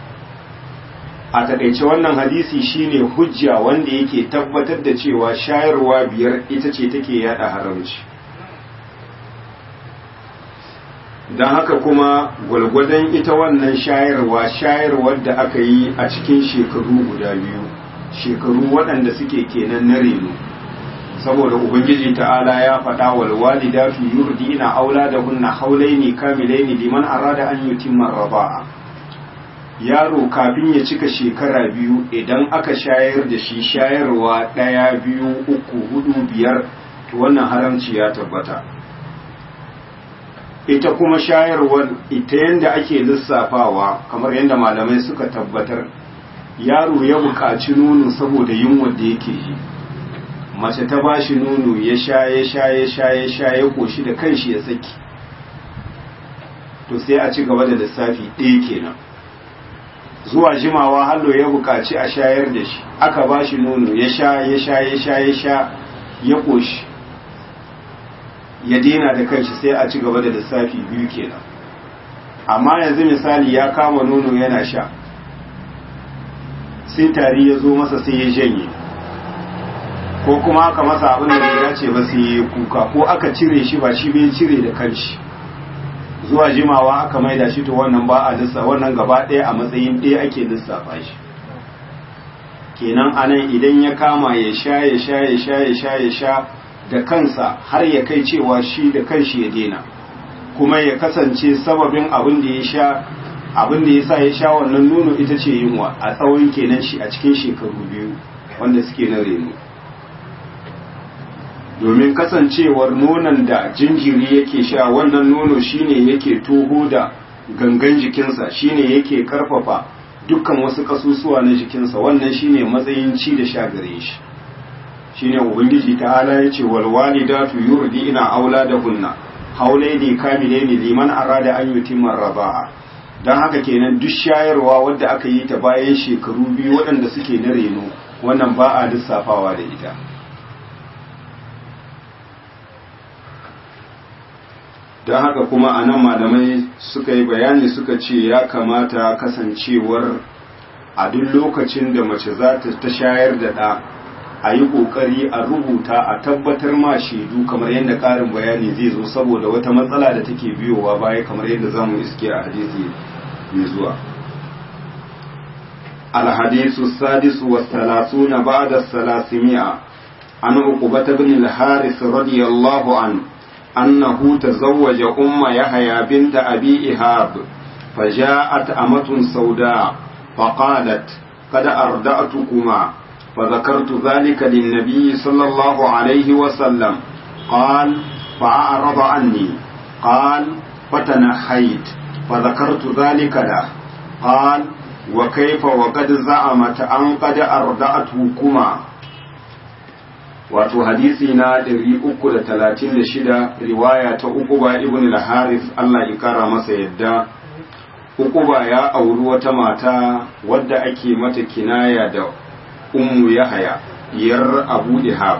a takaice wannan hadisi shine hujja wanda yake tabbatar da cewa shayarwa biyar ita ce take yada haramci don haka kuma gwalgwadon ita wannan shayarwa shayarwar da aka yi a cikin shekaru guda biyu shekaru waɗanda suke kenan na reno saboda ubangiji ta'ala ya faɗa wal walidatu yurdina auladahunna haulaini kamilaini liman arada an yutimma raba'a yaro kafin ya cika shekara biyu idan aka shayar da shi shayarwa ɗaya biyu uku hudu biyar to wannan haramci ya tabbata ita kuma shayarwar ita yadda ake lissafawa kamar yadda malamai suka tabbatar yaro ya buƙaci nono saboda yunwa da yake yi mace ta ba shi nono ya sha ya sha ya sha ya sha ya koshi da kanshi ya saki to sai a ci gaba da lissafi ɗaya kenan zuwa jimawa hallo ya buƙaci a shayar da shi aka ba shi nono ya sha ya sha ya sha ya sha ya koshi ya daina da kanshi sai a ci gaba da lissafi biyu kenan amma yanzu misali ya kama nono yana sha sai tari ya zo masa sai ya janye ko kuma aka masa abin da bai dace ba sai ya kuka ko aka cire shi ba shi bai cire da kanshi zuwa jimawa aka maida shi to wannan ba a lissa wannan gaba ɗaya a matsayin ɗaya ake lissafa shi kenan anan idan ya kama ya sha ya sha ya sha ya sha ya sha da kansa har ya kai cewa shi da kanshi ya dena kuma ya kasance sababin abin da ya sha abin da ya sa ya sha wannan nono ita ce yunwa a tsawon kenan shi a cikin shekaru biyu wanda suke na reno domin kasancewar nonon da jinjiri yake sha wannan nono shine yake toho da gangan jikinsa shine yake karfafa dukkan wasu kasusuwa na jikinsa wannan shine matsayin ci da sha gare shi shine ubangiji ta'ala yace wal walidatu yurdina auladahunna haulaini kamilaini liman arada an yutimma raba'a dan haka kenan duk shayarwa wadda aka yi ta bayan shekaru biyu waɗanda suke na reno wannan ba a lissafawa da ita don haka kuma a nan malamai suka yi bayani suka ce ya kamata kasancewar a duk lokacin da mace za ta shayar da ɗa a yi ƙoƙari a rubuta a tabbatar ma shaidu kamar yadda ƙarin bayani zai zo saboda wata matsala da take biyowa baya kamar yadda za mu iske a hadisi mai zuwa الحديث السادس والثلاثون بعد الثلاثمائة عن عقبة بن الحارث رضي الله عنه أنه تزوج أم يحيى بنت أبي إهاب فجاءت أمة سوداء فقالت قد أردأتكما فذكرت ذلك للنبي صلى الله عليه وسلم قال فأعرض عني قال فتنحيت فذكرت ذلك له قال وكيف وقد زعمت أن قد أردأتكما wato hadisi na 336 riwaya ta Uquba ibn al-Harith Allah ya kara masa yadda Uquba ya auri wata mata wadda ake mata kinaya da Ummu Yahaya diyar Abu Ihab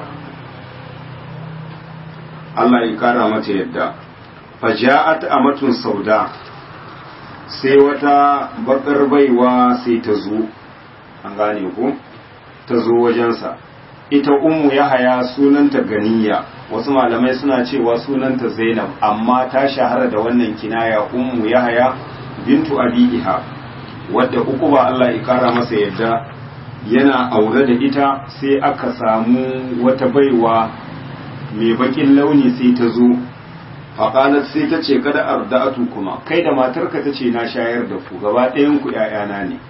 Allah ya kara mata yadda faja'at amatun sauda sai wata bakar baiwa sai ta zo an gane ku ta zo wajensa ita ummu yahaya sunanta ganiya wasu malamai suna cewa sunanta zainab amma ta shahara da wannan kinaya ummu yahaya bintu abi iha wadda uku ba Allah ya kara masa yadda yana aure da ita sai aka samu wata baiwa mai bakin launi sai ta zo faƙalar sai ta ce kada arda'atu kuma kai da matarka ta ce na shayar da ku gaba ɗayan ku ‘ya'yana ne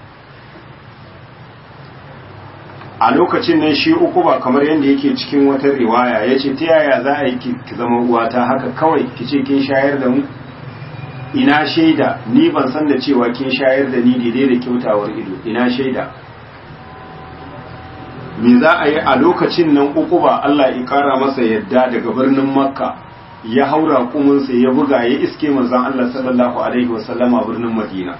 a lokacin nan shi uku ba kamar yadda yake cikin wata riwaya ya ce ta yaya za a yi ki zama uwata haka kawai ki ce kin shayar da mu ina shaida ni ban san da cewa kin shayar da ni daidai da kyautawar ido ina shaida me za a yi a lokacin nan uku ba Allah ya kara masa yadda daga birnin makka ya haura kuminsa ya buga ya iske manzon Allah sallallahu alaihi wasallama birnin madina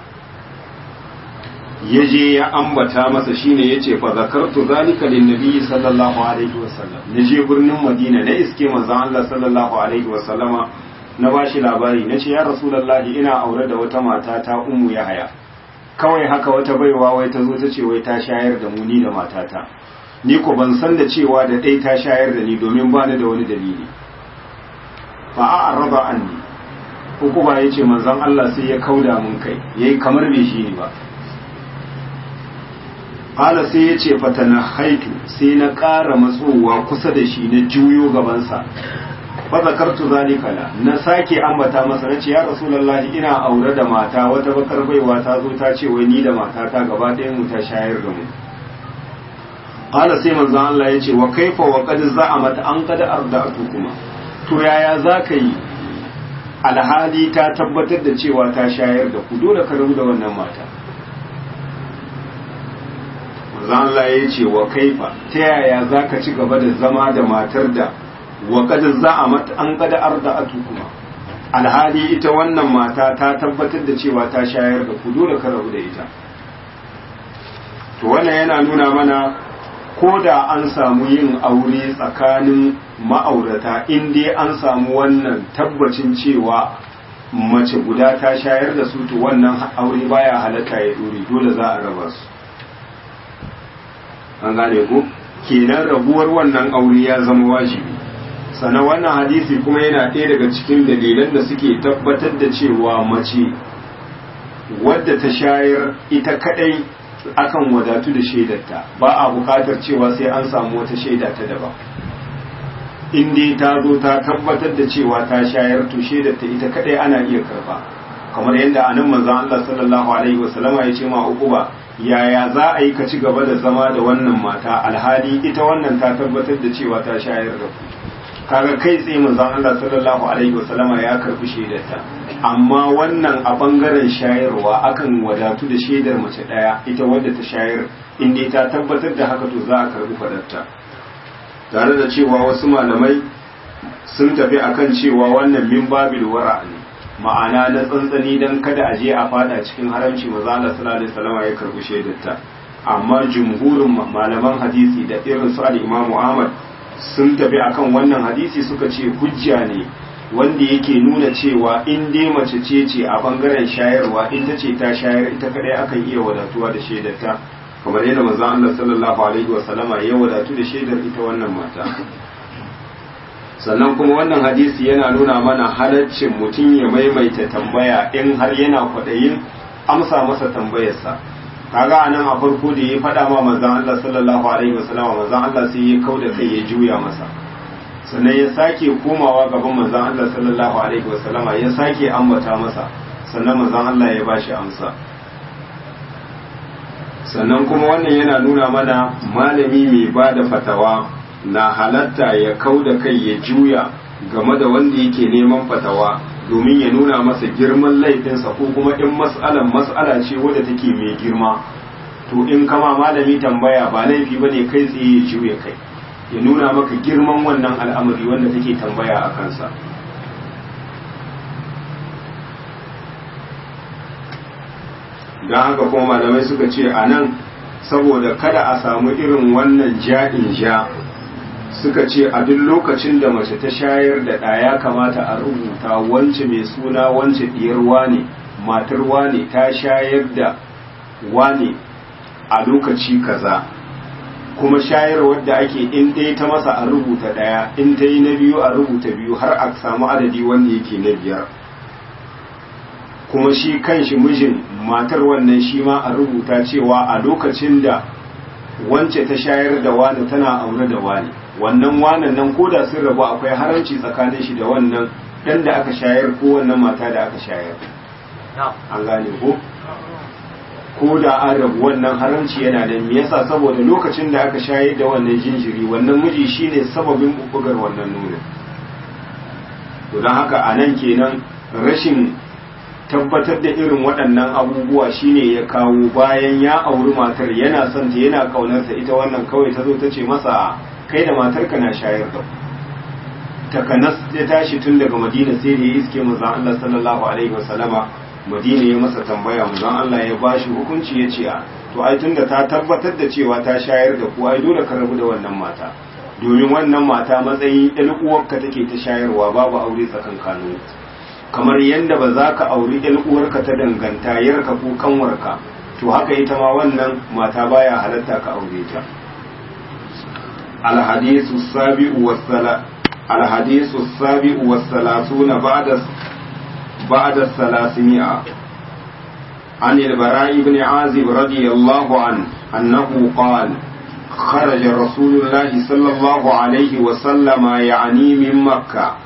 ya je ya ambata masa shine yace fa zakartu zalika lin nabi sallallahu alaihi wasallam na je birnin madina na iske manzon Allah sallallahu alaihi wasallama na bashi labari nace ya rasulullahi ina aure da wata mata ta ummu yahaya kawai haka wata baiwa wai ta zo ta ce wai ta shayar da mu ni da matata ni ko ban san da cewa da dai ta shayar da ni domin ba ni da wani dalili fa a'rada anni ko kuma yace manzon Allah sai ya kauda mun kai yayi kamar bai shi ni ba Kala sai ya ce fatana haitu sai na ƙara matsowa kusa da shi na juyo gabansa. Fa zakartu zalika la na sake ambata masa nace ya Rasulullahi ina aure da mata wata bakar baiwa ta zo ta ce wai ni da matata gaba ɗayan mu ta shayar da mu. Kala sai manzon Allah ya ce wa kaifa wa qad za'amat an qad arda'tu kuma. To yaya zaka yi alhali ta tabbatar da cewa ta shayar da ku dole ka rabu da wannan mata. Allah ya ce wa kaifa ta yaya za ka ci gaba da zama da matar da wa kada za a mata an kada arda atu kuma alhali ita wannan mata ta tabbatar da cewa ta shayar da ku dole ka rabu da ita to wannan yana nuna mana ko da an samu yin aure tsakanin ma'aurata in dai an samu wannan tabbacin cewa mace guda ta shayar da su to wannan aure baya halatta ya dore dole za a raba su an gane ku kenan rabuwar wannan aure ya zama wajibi sannan wannan hadisi kuma yana ɗaya daga cikin dalilan da suke tabbatar da cewa mace wadda ta shayar ita kadai akan wadatu da shaidarta ba a buƙatar cewa sai an samu wata shaida ta daban in dai ta zo ta tabbatar da cewa ta shayar to shaidarta ita kadai ana iya karba kamar yadda anan manzon Allah sallallahu alaihi wasallama ya ce ma uquba yaya za a yi ka ci gaba da zama da wannan mata alhali ita wannan ta tabbatar da cewa ta shayar da ku kaga kai tsaye manzon Allah sallallahu alaihi wasallama ya karbi shaidarta amma wannan a bangaren shayarwa akan wadatu da shaidar mace daya ita wadda ta shayar in dai ta tabbatar da haka to za a karbi fadarta tare da cewa wasu malamai sun tafi akan cewa wannan min babil wara ne ma'ana na tsantsani don kada a je a fada cikin haramci maza Allah sallallahu alaihi wasallam ya karbi shaidarta amma jumhurin malaman hadisi da irin su al-Imam Ahmad sun tafi akan wannan hadisi suka ce hujja ne wanda yake nuna cewa in dai mace ce ce a bangaren shayarwa ita ce ta shayar ita kadai akan iya wadatuwa da shaidarta kamar yadda manzon Allah sallallahu alaihi wa sallama ya wadatu da shaidar ita wannan mata sannan kuma wannan hadisi yana nuna mana halaccin mutum ya maimaita tambaya in har yana kwaɗayin amsa masa tambayarsa kaga anan a farko da ya faɗa ma manzon Allah sallallahu alaihi wa sallama manzon Allah sai ya kauda kai ya juya masa sannan ya sake komawa gaban manzon Allah sallallahu alaihi wa sallama ya sake ambata masa sannan manzon Allah ya bashi amsa sannan kuma wannan yana nuna mana malami mai ba da fatawa na halatta ya kau da kai ya juya game da wanda yake neman fatawa domin ya nuna masa girman laifinsa ko kuma in mas'alan mas'ala ce wadda take mai girma to in kama malami tambaya ba laifi bane kai tsaye ya juya kai ya nuna maka girman wannan al'amari wanda take tambaya a kansa don haka kuma malamai suka ce a nan saboda kada a samu irin wannan ja'in ja suka ce a duk lokacin da mace ta shayar da ɗaya kamata a rubuta wance mai suna wance ɗiyar wane matar wane ta shayar da wane a lokaci kaza kuma shayarwar da ake in dai ta masa a rubuta ɗaya in ta yi na biyu a rubuta biyu har a samu adadi wanda yake na biyar kuma shi kanshi mijin matar wannan shi ma a rubuta cewa a lokacin da wance ta shayar da wani tana aure da wani wannan wanan nan ko da sun rabu akwai haranci tsakanin shi da wannan dan da aka shayar ko wannan mata da aka shayar an gane ko ko da an rabu wannan haramci yana da me yasa saboda lokacin da aka shayar da wannan jinjiri wannan miji shine sababin bugar wannan nono to don haka a nan kenan rashin tabbatar da irin waɗannan abubuwa shine ya kawo bayan ya auri matar yana son ta yana ƙaunarta ita wannan kawai ta zo ta ce masa kai da matarka na shayar da takanas ya tashi tun daga madina sai da ya iske manzon Allah sallallahu alaihi wasallama madina ya masa tambaya manzon Allah ya bashi hukunci ya ce a to ai tunda ta tabbatar da cewa ta shayar da ku ai dole ka rabu da wannan mata domin wannan mata matsayin ɗan uwarka take ta shayarwa babu aure tsakankanin kamar yadda ba za ka auri ɗan uwarka ta danganta yarka ko kanwarka to haka ita ma wannan mata baya halatta ka aure ta الحديث السابع والثلا الحديث السابع والثلاثون بعد بعد الثلاثمائة عن البراء بن عازب رضي الله عنه أنه قال خرج رسول الله صلى الله عليه وسلم يعني من مكة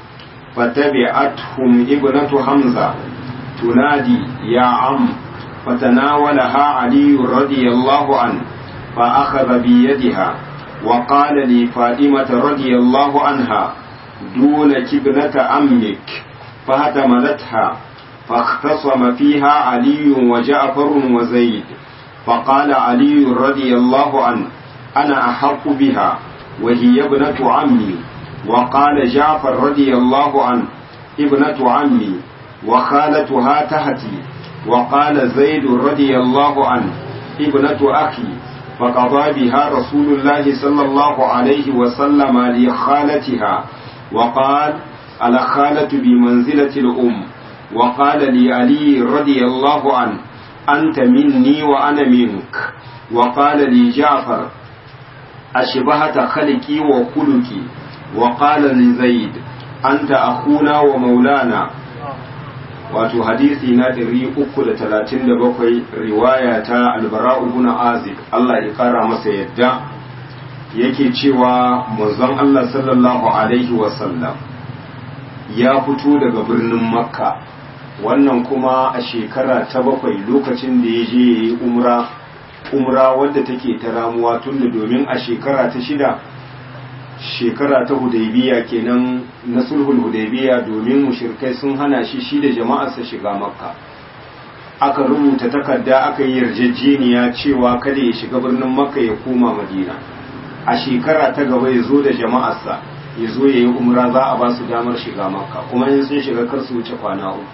فتبعتهم ابنة حمزة تنادي يا عم فتناولها علي رضي الله عنه فأخذ بيدها وقال لي فاطمة رضي الله عنها دونك ابنة أمك فهتملتها فاختصم فيها علي وجعفر وزيد فقال علي رضي الله عنه أنا أحق بها وهي ابنة عمي وقال جعفر رضي الله عنه ابنة عمي وخالتها تهتي وقال زيد رضي الله عنه ابنة أخي فقضى بها رسول الله صلى الله عليه وسلم لخالتها وقال الخالة بمنزلة الأم وقال لعلي رضي الله عنه أنت مني وأنا منك وقال لي جعفر أشبهت خلقي وخلقي وقال لزيد أنت أخونا ومولانا wato hadisi na 337 riwaya ta albara'u ibn azib Allah ya kara masa yadda yake cewa manzon Allah sallallahu alaihi wasallam ya fito daga birnin makka wannan kuma a shekara ta bakwai lokacin da ya je ya yi umra umra wadda take ta ramuwa tun da domin a shekara ta shida shekara ta hudaybiya kenan na sulhul hudaybiya domin mushrikai sun hana shi shi da jama'arsa shiga makka aka rubuta takarda aka yi yarjejeniya cewa kada ya shiga birnin makka ya koma madina a shekara ta gaba ya zo da jama'arsa ya zo ya yi umra za a ba su damar shiga makka kuma in sun shiga kar su wuce kwana uku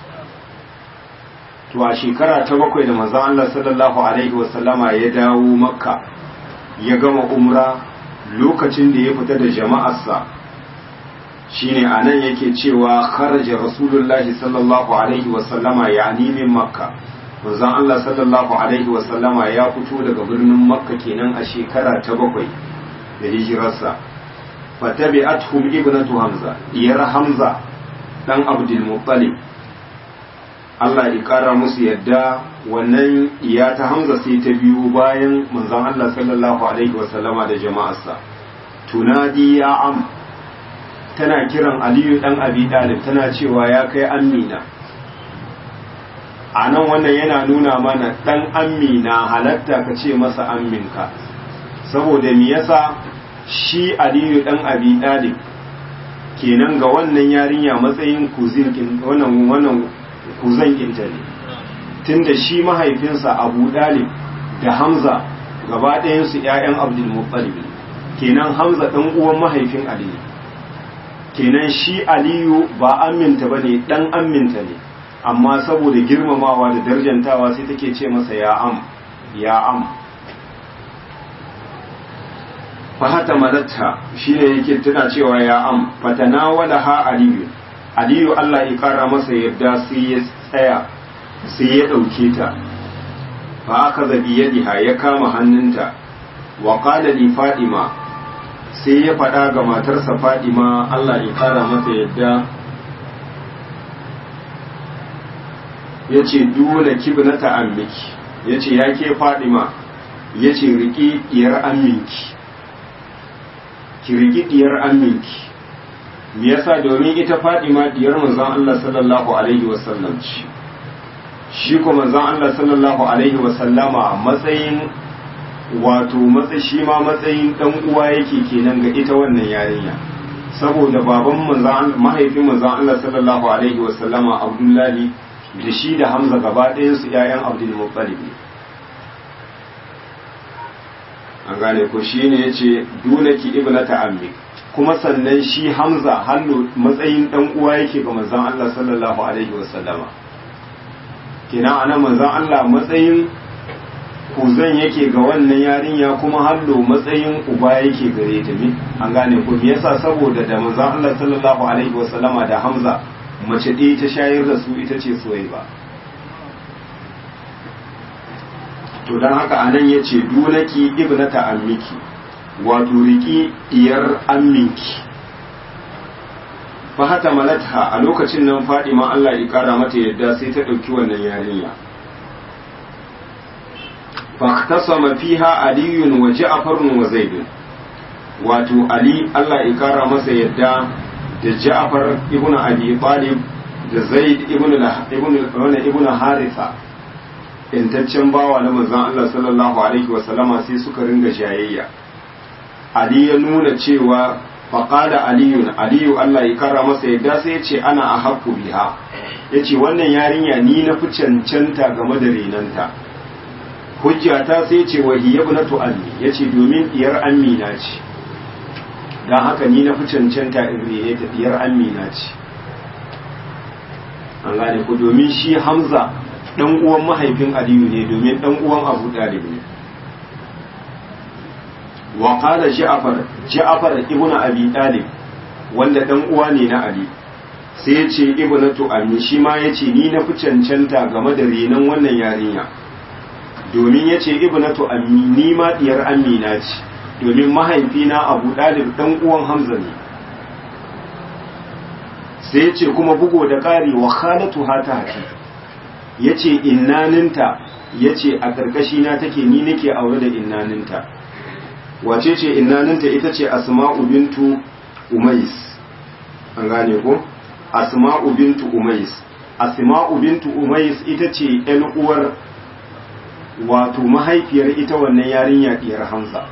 to a shekara ta bakwai da manzon Allah sallallahu alaihi wasallama ya dawo makka ya gama umra lokacin da ya fita da jama'arsa shine anan yake cewa kharaja rasulullahi sallallahu alaihi wasallama yani min makka manzon Allah sallallahu alaihi wasallama ya fito daga birnin makka kenan a shekara ta bakwai da hijirarsa fatabi'atuhum ibnatu hamza diyar hamza dan abdul muttalib Allah ya kara musu yadda wannan iya ta hamza sai ta biyu bayan manzon Allah sallallahu alaihi wasallama da jama'arsa tunadi ya am tana kiran aliyu dan abi dalib tana cewa ya kai amina a nan wannan yana nuna mana dan amina halatta ka ce masa amminka saboda me yasa shi aliyu dan abi dalib kenan ga wannan yarinya matsayin kuzin wannan wannan kuzan kinta ne tunda shi mahaifinsa abu dalib da hamza gaba ɗayansu 'ya'yan abdul muttalib kenan hamza ɗan uwan mahaifin aliyu kenan shi aliyu ba aminta ba ne ɗan aminta ne amma saboda girmamawa da darjantawa sai take ce masa ya am ya am fahata malatta shi ne yake tuna cewa ya am fatana wala ha aliyu aliyu allah ya kara masa yadda sai ya tsaya sai ya ɗauke ta fa aka zabi yadiha ya kama hannunta wa qala li fadima sai ya faɗa ga matarsa fadima Allah ya kara mata yadda ya ce dole kibnata ammiki ya ce ya ke fadima ya ce riƙi ɗiyar amminki ki riƙi ɗiyar amminki me yasa domin ita fadima ɗiyar manzon Allah sallallahu alaihi wasallam ce shi kuma manzon Allah sallallahu alaihi wasallama matsayin wato matsayi shi ma matsayin dan uwa yake kenan ga ita wannan yarinya saboda baban manzon mahaifin manzon Allah sallallahu alaihi wasallama Abdullahi da shi da Hamza gaba ɗayan su ƴaƴan Abdul Muttalib ne an gane ko shine yace dunaki ibnata ammi kuma sannan shi Hamza hannu matsayin dan uwa yake ga manzon Allah sallallahu alaihi wasallama kenan anan manzon Allah matsayin kuzan yake ga wannan yarinya kuma hallo matsayin uba yake gare ta ne an gane ko me yasa saboda da manzon Allah sallallahu alaihi wasallama da Hamza mace ɗaya ta shayar da su ita ce Suwaiba to dan haka anan yace dunaki ibnata ammiki wato riki diyar amminki fa hata malatha a lokacin nan Fadima Allah ya kara mata yadda sai ta ɗauki wannan yarinya فاختصم فيها علي وجعفر وزيد wato Ali Allah ya kara masa yadda da Ja'far ibn Abi Talib da Zaid ibn ibn ibn Haritha intaccen bawa na manzon Allah sallallahu alaihi wa sallama sai suka ringa shayayya Ali ya nuna cewa faqala aliyun aliyu Allah ya kara masa yadda sai ya ce ana ahqqu biha yace wannan yarinya ni na fi cancanta game da renanta hujja ta sai ce wa hiya ibnatu ammi yace domin diyar amina ce dan haka ni na fi cancanta in rene ta diyar amina ce an gane ku domin shi Hamza dan uwan mahaifin Aliyu ne domin dan uwan Abu Talib ne wa qala Ja'far Ja'far ibn Abi Talib wanda dan uwa ne na Ali sai ya ce ibnatu ammi shi ma yace ni na fi cancanta game da renon wannan yarinya domin ya ce ibnatu ammi ni ma diyar amina ce domin mahaifina abu dalib dan uwan hamza ne sai ya ce kuma bugo da ƙari wa khalatu hata haki ya ce innaninta ya ce a ƙarƙashina take ni nake aure da innaninta wace ce innaninta ita ce asma'u bintu umais an gane ko asma'u bintu umais asma'u bintu umais ita ce 'yan uwar wato mahaifiyar ita wannan yarinya diyar Hamza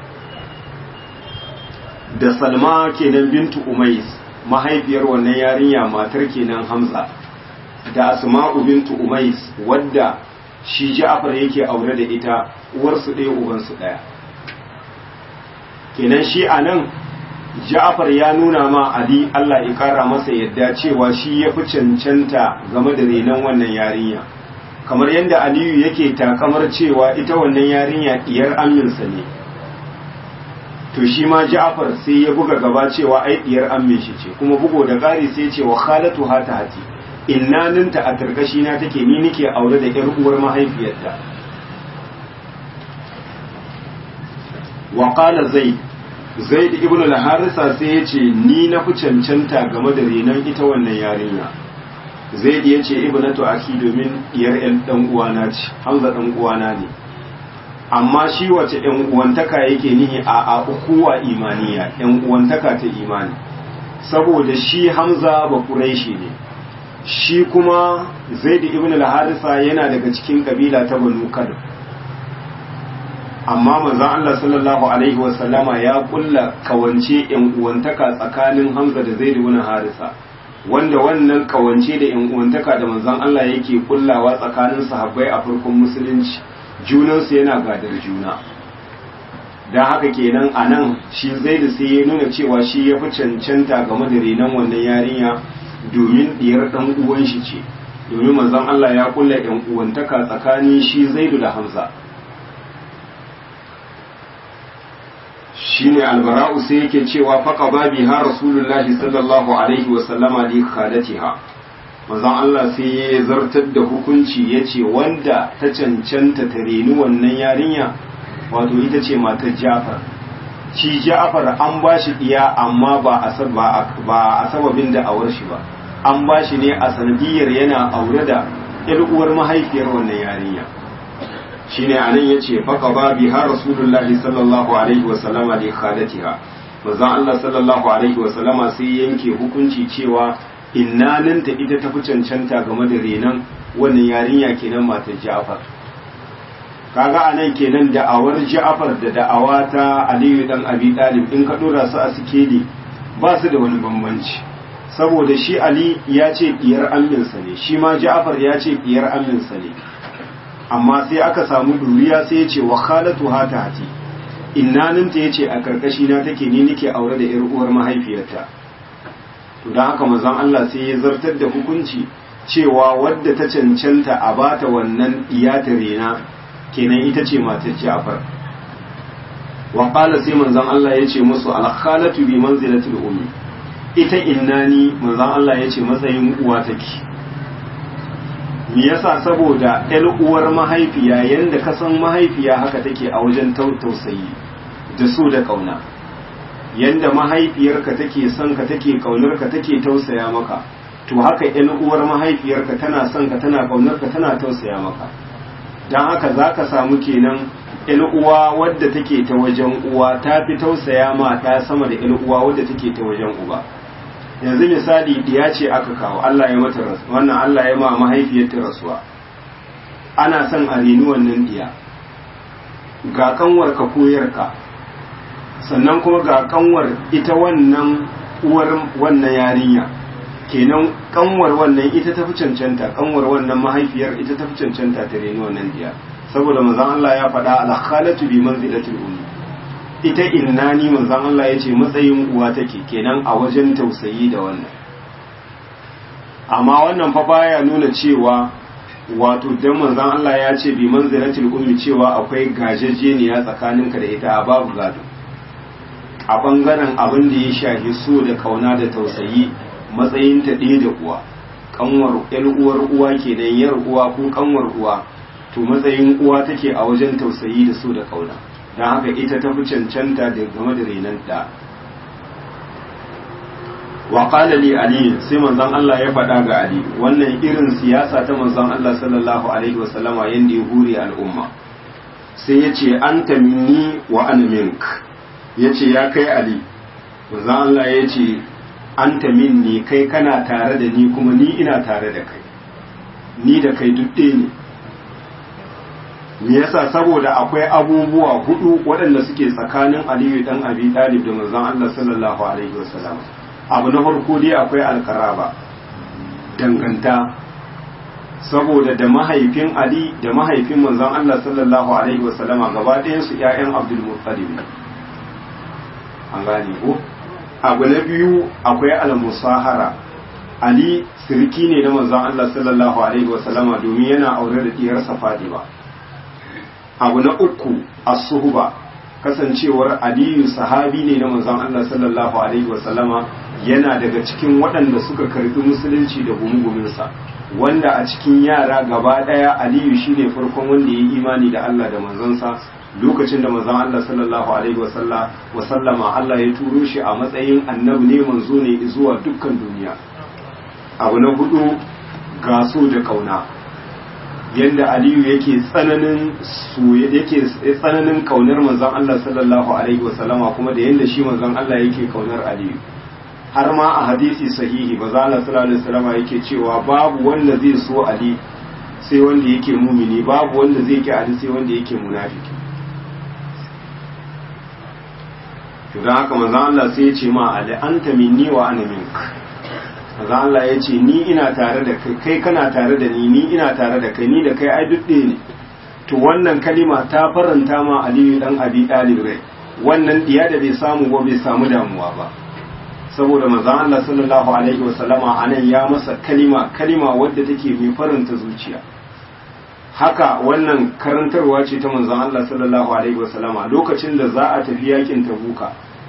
da Salma kenan bintu Umais mahaifiyar wannan yarinya matar kenan Hamza da Asma'u bintu Umais wadda shi Ja'far yake aure da ita uwarsu ɗaya ubansu ɗaya kenan shi anan Ja'far ya nuna ma Ali Allah ya kara masa yadda cewa shi ya fi cancanta game da renon wannan yarinya kamar yadda aliyu yake takamar cewa ita wannan yarinya diyar aminsa ne to shi ma Ja'far sai ya buga gaba cewa ai diyar ammin shi ce kuma bugo da ƙari sai ce wa khalatu hata hati innaninta a tarkashi na take ni nike aure da ƴar uwar mahaifiyarta wa qala zaid zaid ibn al-harisa sai ya ce ni na fi cancanta game da renon ita wannan yarinya zaid ya ce ibnatu aki domin diyar ɗan dan uwana ce hamza dan uwana ne amma shi wace ‘yan uwantaka yake nihi a a ukuwa imaniya ‘yan uwantaka ta imani saboda shi hamza ba kuraishi ne shi kuma zaid ibn al-harisa yana daga cikin kabila ta banu kadr amma manzon Allah sallallahu alaihi wasallama ya kulla kawance ‘yan uwantaka tsakanin hamza da zaid ibn harisa wanda wannan kawance da ‘yan uwantaka da manzon Allah yake kullawa tsakanin sahabbai a farkon musulunci junansu yana gadar juna don haka kenan a nan shi zai da sai ya nuna cewa shi ya fi cancanta game da renon wannan yarinya domin diyar ɗan uwan shi ce domin manzon Allah ya kulla ɗan uwantaka tsakanin shi zaidu da hamza shine albara'u sai yake cewa faqa babi ha rasulullahi sallallahu alaihi wa sallama li khalatiha manzon Allah sai ya zartar da hukunci ya ce wanda ta cancanta ta reni wannan yarinya wato ita ce matar Jafar shi Jafar an ba shi ɗiya amma ba a ba a sababin da awar shi ba an ba shi ne a sanadiyar yana aure da ƴar uwar mahaifiyar wannan yarinya shine anan yace faqa babi har rasulullahi sallallahu alaihi wa sallama li khalatiha manzon Allah sallallahu alaihi wa sallama sai yanke hukunci cewa innaninta ita tafi cancanta game da renon wannan yarinya kenan matar Ja'far kaga anan kenan da'awar Ja'far da da'awa ta Aliyu dan Abi Talib in ka dora su a sikeli ba su da wani bambanci saboda shi Ali ya ce diyar amminsa ne shi ma Ja'far ya ce diyar amminsa ne amma sai aka samu duriya sai ya ce wa khalatu hata hati innaninta ya ce a karkashi na take ni nake aure da yar uwar mahaifiyarta to don haka manzon Allah sai ya zartar da hukunci cewa wadda ta cancanta a bata wannan iyata rena kenan ita ce matar Ja'far wa qala sai manzon Allah ya ce musu al khalatu bi manzilatil ummi ita innani manzon Allah ya ce matsayin uwa take me yasa saboda ƴar uwar mahaifiya yanda ka san mahaifiya haka take a wajen tausayi da so da kauna yanda mahaifiyarka take son ka take kaunar ka take tausaya maka to haka ƴan uwar mahaifiyarka tana son ka tana kaunar ka tana tausaya maka dan haka zaka samu kenan ƴan uwa wadda take ta wajen uwa ta fi tausaya ma ta sama da ƴan uwa wadda take ta wajen uba yanzu misali diya ce aka kawo Allah ya mata rasu wannan Allah ya ma mahaifiyarta rasuwa ana son a reni wannan diya ga kanwar ka koyarka sannan kuma ga kanwar ita wannan uwar wannan yarinya kenan kanwar wannan ita ta fi cancanta kanwar wannan mahaifiyar ita ta fi cancanta ta reni wannan diya saboda manzon Allah ya faɗa al-khalatu bi manzilatil ummi ita innani manzon Allah ya ce matsayin uwa take kenan a wajen tausayi da wannan amma wannan fa baya nuna cewa wato dan manzon Allah ya ce bi manzilatil ummi cewa akwai gajejeniya tsakaninka da ita babu gado a bangaren abin da ya shafi so da kauna da tausayi matsayin ta ɗaya da uwa kanwar ƴar uwar uwa kenan yar uwa ko kanwar uwa to matsayin uwa take a wajen tausayi da so da kauna don haka ita ta fi cancanta da game da renon da wa qala li ali sai manzon Allah ya faɗa ga ali wannan irin siyasa ta manzon Allah sallallahu alaihi wa sallama yanda ya hure al'umma sai ya ce anta minni wa ana mink ya ce ya kai ali manzon Allah ya ce anta minni kai kana tare da ni kuma ni ina tare da kai ni da kai duk ɗaya ne me yasa saboda akwai abubuwa hudu waɗanda suke tsakanin aliyu dan abi talib da manzon Allah sallallahu alaihi wasallam abu na farko dai akwai alkaraba danganta saboda da mahaifin ali da mahaifin manzon Allah sallallahu alaihi wasallama gaba ɗayan su ƴaƴan abdul muttalib an gane ko abu na biyu akwai al-musahara ali sirki ne na manzon Allah sallallahu alaihi wasallama domin yana aure da diyarsa Fatima abu na uku as-suhba kasancewar aliyu sahabi ne na manzon Allah sallallahu alaihi wasallama yana daga cikin waɗanda suka karbi musulunci da gumuguminsa wanda a cikin yara gaba ɗaya aliyu shine farkon wanda ya yi imani da Allah da manzansa lokacin da manzon Allah sallallahu alaihi wasallama Allah ya turo shi a matsayin annabi ne manzo ne zuwa dukkan duniya abu na hudu gaso da kauna yadda aliyu yake tsananin yake tsananin kaunar manzon Allah sallallahu alaihi wasallama kuma da yadda shi manzon Allah yake kaunar aliyu har ma a hadisi sahihi ba za sallallahu alaihi wasallama yake cewa babu wanda zai so ali sai wanda yake mumini babu wanda zai ki ali sai wanda yake munafiki to dan haka manzon Allah sai ya ce ma ali anta minni wa ana minka maza Allah ya ce ni ina tare da kai kai kana tare da ni ni ina tare da kai ni da kai ai duk ne to wannan kalima ta faranta ma Aliyu dan Abi Talib rai wannan diya da bai samu ba bai samu damuwa ba saboda manzon Allah sallallahu alaihi wasallama anan ya masa kalima kalima wadda take mai faranta zuciya haka wannan karantarwa ce ta manzon Allah sallallahu alaihi wasallama lokacin da za a tafi yakin Tabuka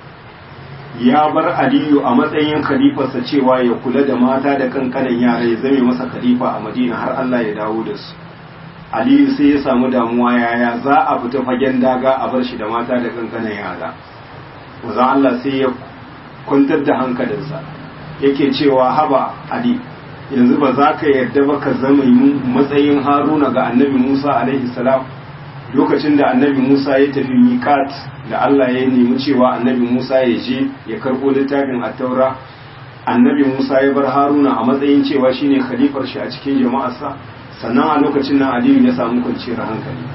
ya bar aliyu a matsayin khalifarsa cewa ya kula da mata da kankanan yara ya zame masa khalifa a madina har Allah ya dawo da su aliyu sai ya samu damuwa yaya za a fita fagen daga a bar shi da mata da kankanan yara wazan Allah sai ya kwantar da hankalinsa yake cewa haba ali yanzu ba za ka yarda ba ka zama matsayin haruna ga annabi musa alaihi salam lokacin da annabi Musa ya tafi miƙat da Allah ya nemi cewa annabi Musa ya je ya karɓo littafin attaura annabi Musa ya bar Haruna a matsayin cewa shine khalifar shi a cikin jama'arsa sannan a lokacin nan Aliyu ya samu kwanciyar hankali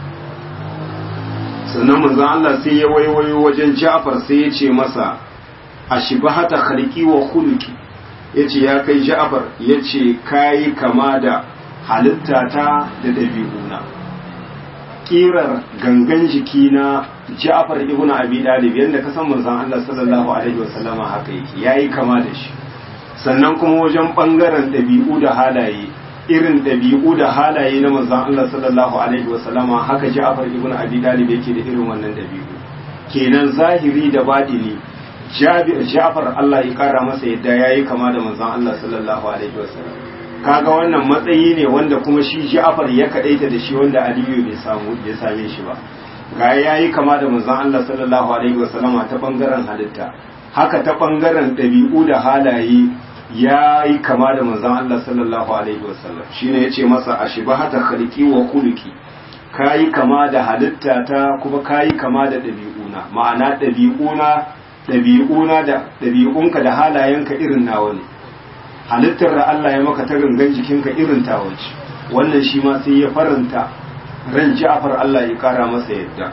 sannan manzon Allah sai ya waiwayo wajen Ja'far sai ya ce masa ashibahata khalqi wa khuluqi yace ya kai Ja'far yace kai kama da halittata da dabi'una kirar gangan jiki na Ja'far ibn Abi Talib yanda ka san manzon Allah sallallahu alaihi wasallama haka yake yayi kama da shi sannan kuma wajen bangaren dabi'u da halaye irin dabi'u da halaye na manzon Allah sallallahu alaihi wasallama haka Ja'far ibn Abi Talib yake da irin wannan dabi'u kenan zahiri da batini Ja'far Allah ya kara masa yadda yayi kama da manzon Allah sallallahu alaihi wasallam kaga wannan matsayi ne wanda kuma shi Ja'far ya kadaita da shi wanda Aliyu bai samu bai same shi ba ga yayi kama da manzon Allah sallallahu alaihi wasallam ta bangaren halitta haka ta bangaren dabi'u da halaye yayi kama da manzon Allah sallallahu alaihi wasallam shine yace masa ashibahata khaliqi wa khuluqi kayi kama da halitta ta kuma kayi kama da dabi'una ma'ana dabi'una dabi'una da dabi'unka da halayenka irin nawa ne halittar da Allah ya maka ta gangan jikinka irin tawaci wannan shi ma sai ya faranta ran Ja'far Allah ya kara masa yadda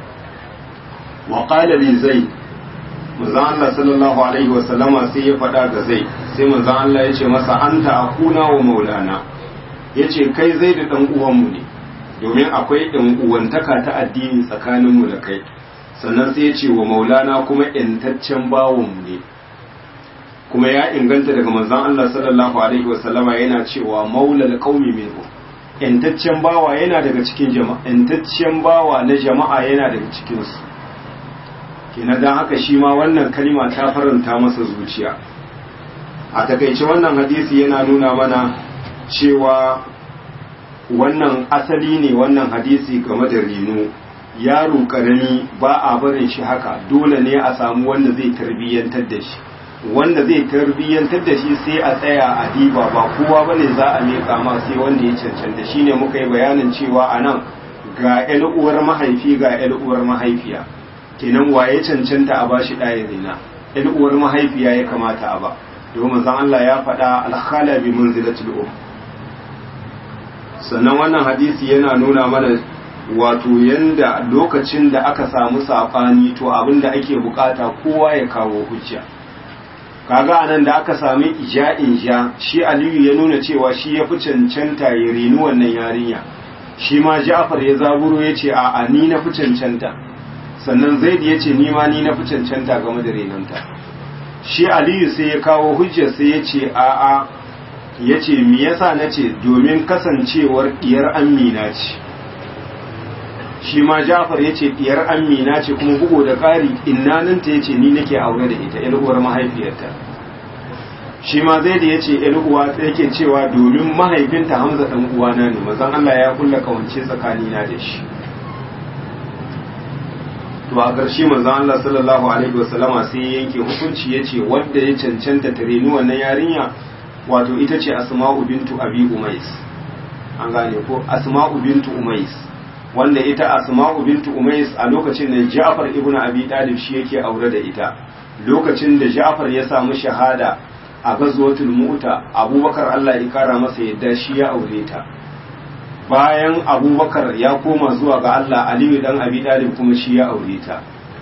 wa qala li zaid manzo Allah sallallahu alaihi wa sallama sai ya faɗa ga zai sai manzo Allah ya ce masa anta akuna wa maulana yace kai zai da dan uwanmu ne domin akwai ɗan uwantaka ta addini tsakaninmu da kai sannan sai ya ce wa maulana kuma ‘yantaccen bawonmu ne kuma ya inganta daga manzan Allah sallallahu Alaihi wasallama yana cewa maulal qaumi minhu ‘yantaccen bawa yana daga cikin jama'a ‘yantaccen bawa na jama'a yana daga cikinsu kenan don haka shi ma wannan kalima ta faranta masa zuciya a takaice wannan hadisi yana nuna mana cewa wannan asali ne wannan hadisi game da reno yaro karami ba a barin shi haka dole ne a samu wanda zai tarbiyyantar da shi wanda zai tarbiyyantar da shi sai a tsaya a diba ba kowa bane za a miƙa ma sai wanda ya cancanta shine muka yi bayanin cewa a nan ga ƴan uwar mahaifi ga ƴan uwar mahaifiya kenan waye cancanta a bashi ɗaya rina ƴan uwar mahaifiya ya kamata a ba domin zan Allah ya faɗa alkhala bi manzilatil um sannan wannan hadisi yana nuna mana wato yanda lokacin da aka samu saɓani to abin da ake bukata kowa ya kawo hujja kaga anan da aka sami ija'in ja shi aliyu ya nuna cewa shi ya fi cancanta ya reni wannan yarinya shi ma ja'far ya zaburo ya ce a'a ni na fi cancanta sannan zaid ya ce ni ma ni na fi cancanta game da renonta shi aliyu sai ya kawo hujjar sai ya ce a'a ya ce mi yasa na ce domin kasancewar diyar amina ce shi ma Ja'far yace diyar Amina ce kuma bugo da ƙari innaninta yace ni nake aure da ita ƴar uwar mahaifiyarta shi ma zai da yace ƴar uwa yake cewa domin mahaifinta Hamza dan uwana ne manzon Allah ya kulla kawance tsakanina da shi to a ƙarshe manzon Allah sallallahu alaihi wasallama sai ya yanke hukunci yace wanda ya cancanta ta reni wannan yarinya wato ita ce Asma'u bintu Abi Umais an gane ko Asma'u bintu Umais wanda ita Asma'u bintu Umais a lokacin da Ja'far ibn Abi Talib shi yake aure da ita lokacin da Ja'far ya samu shahada a gazwatul Mu'ta Abubakar Allah ya kara masa yadda shi ya aure ta bayan abubakar ya koma zuwa ga Allah aliyu dan abi dalib kuma shi ya aure ta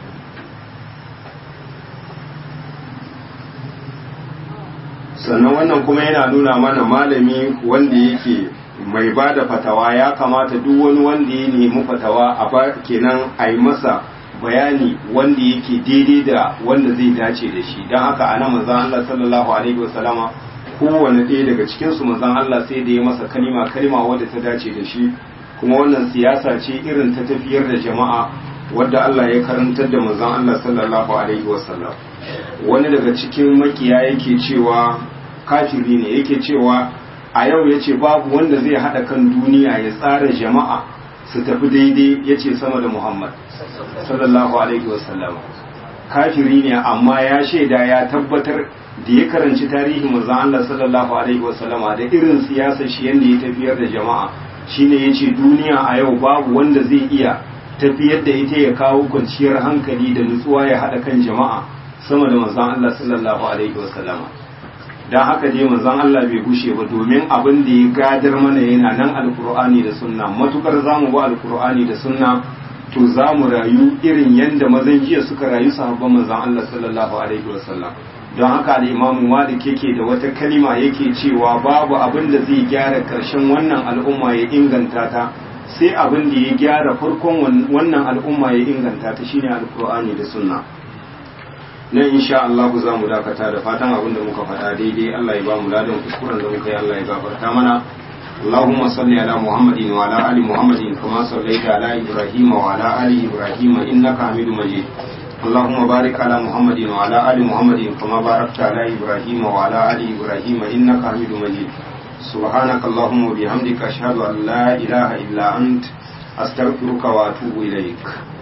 sannan wannan kuma yana nuna mana malami wanda yake mai ba da fatawa ya kamata duk wani wanda ya nemi fatawa a ba kenan a yi masa bayani wanda yake daidai da wanda zai dace da shi don haka ana manzan Allah sallallahu alaihi wasallama kowane ɗaya daga cikinsu manzon Allah sai da ya masa kalima kalima wadda ta dace da shi kuma wannan siyasa ce irin ta tafiyar da jama'a wadda Allah ya karantar da manzon Allah sallallahu alaihi wasallam wani daga cikin makiya yake cewa kafiri ne yake cewa a yau yace babu wanda zai hada kan duniya ya tsara jama'a su tafi daidai yace sama da Muhammad sallallahu alaihi wasallam kafiri ne amma ya shaida ya tabbatar da ya karanci tarihin manzon Allah sallallahu alaihi wasallama da irin siyasar shi yanda ya tafiyar da jama'a shine yace duniya a yau babu wanda zai iya tafiyar da ita ya kawo kwanciyar hankali da nutsuwa ya hada kan jama'a sama da manzon Allah sallallahu alaihi wasallama dan haka dai manzon Allah bai gushe ba domin abin da ya gadar mana yana nan alkur'ani da sunna matukar zamu ba alkur'ani da sunna to za mu rayu irin yadda mazan jiya suka rayu sahabban manzon Allah sallallahu alaihi wasallam don haka da imamu malik yake da wata kalima yake cewa babu abin da zai gyara karshen wannan al'umma ya inganta ta sai abin da ya gyara farkon wannan al'umma ya inganta ta shine alqur'ani da sunna nan insha Allah za mu dakata da fatan abin da muka faɗa daidai Allah ya ba mu ladan kuskuren da muka yi Allah ya gafarta mana اللهم صل على محمد وعلى ال محمد كما صليت على ابراهيم وعلى ال ابراهيم انك حميد مجيد اللهم بارك على محمد وعلى ال محمد كما باركت على ابراهيم وعلى ال ابراهيم انك حميد مجيد سبحانك اللهم وبحمدك اشهد ان لا اله الا انت استغفرك واتوب اليك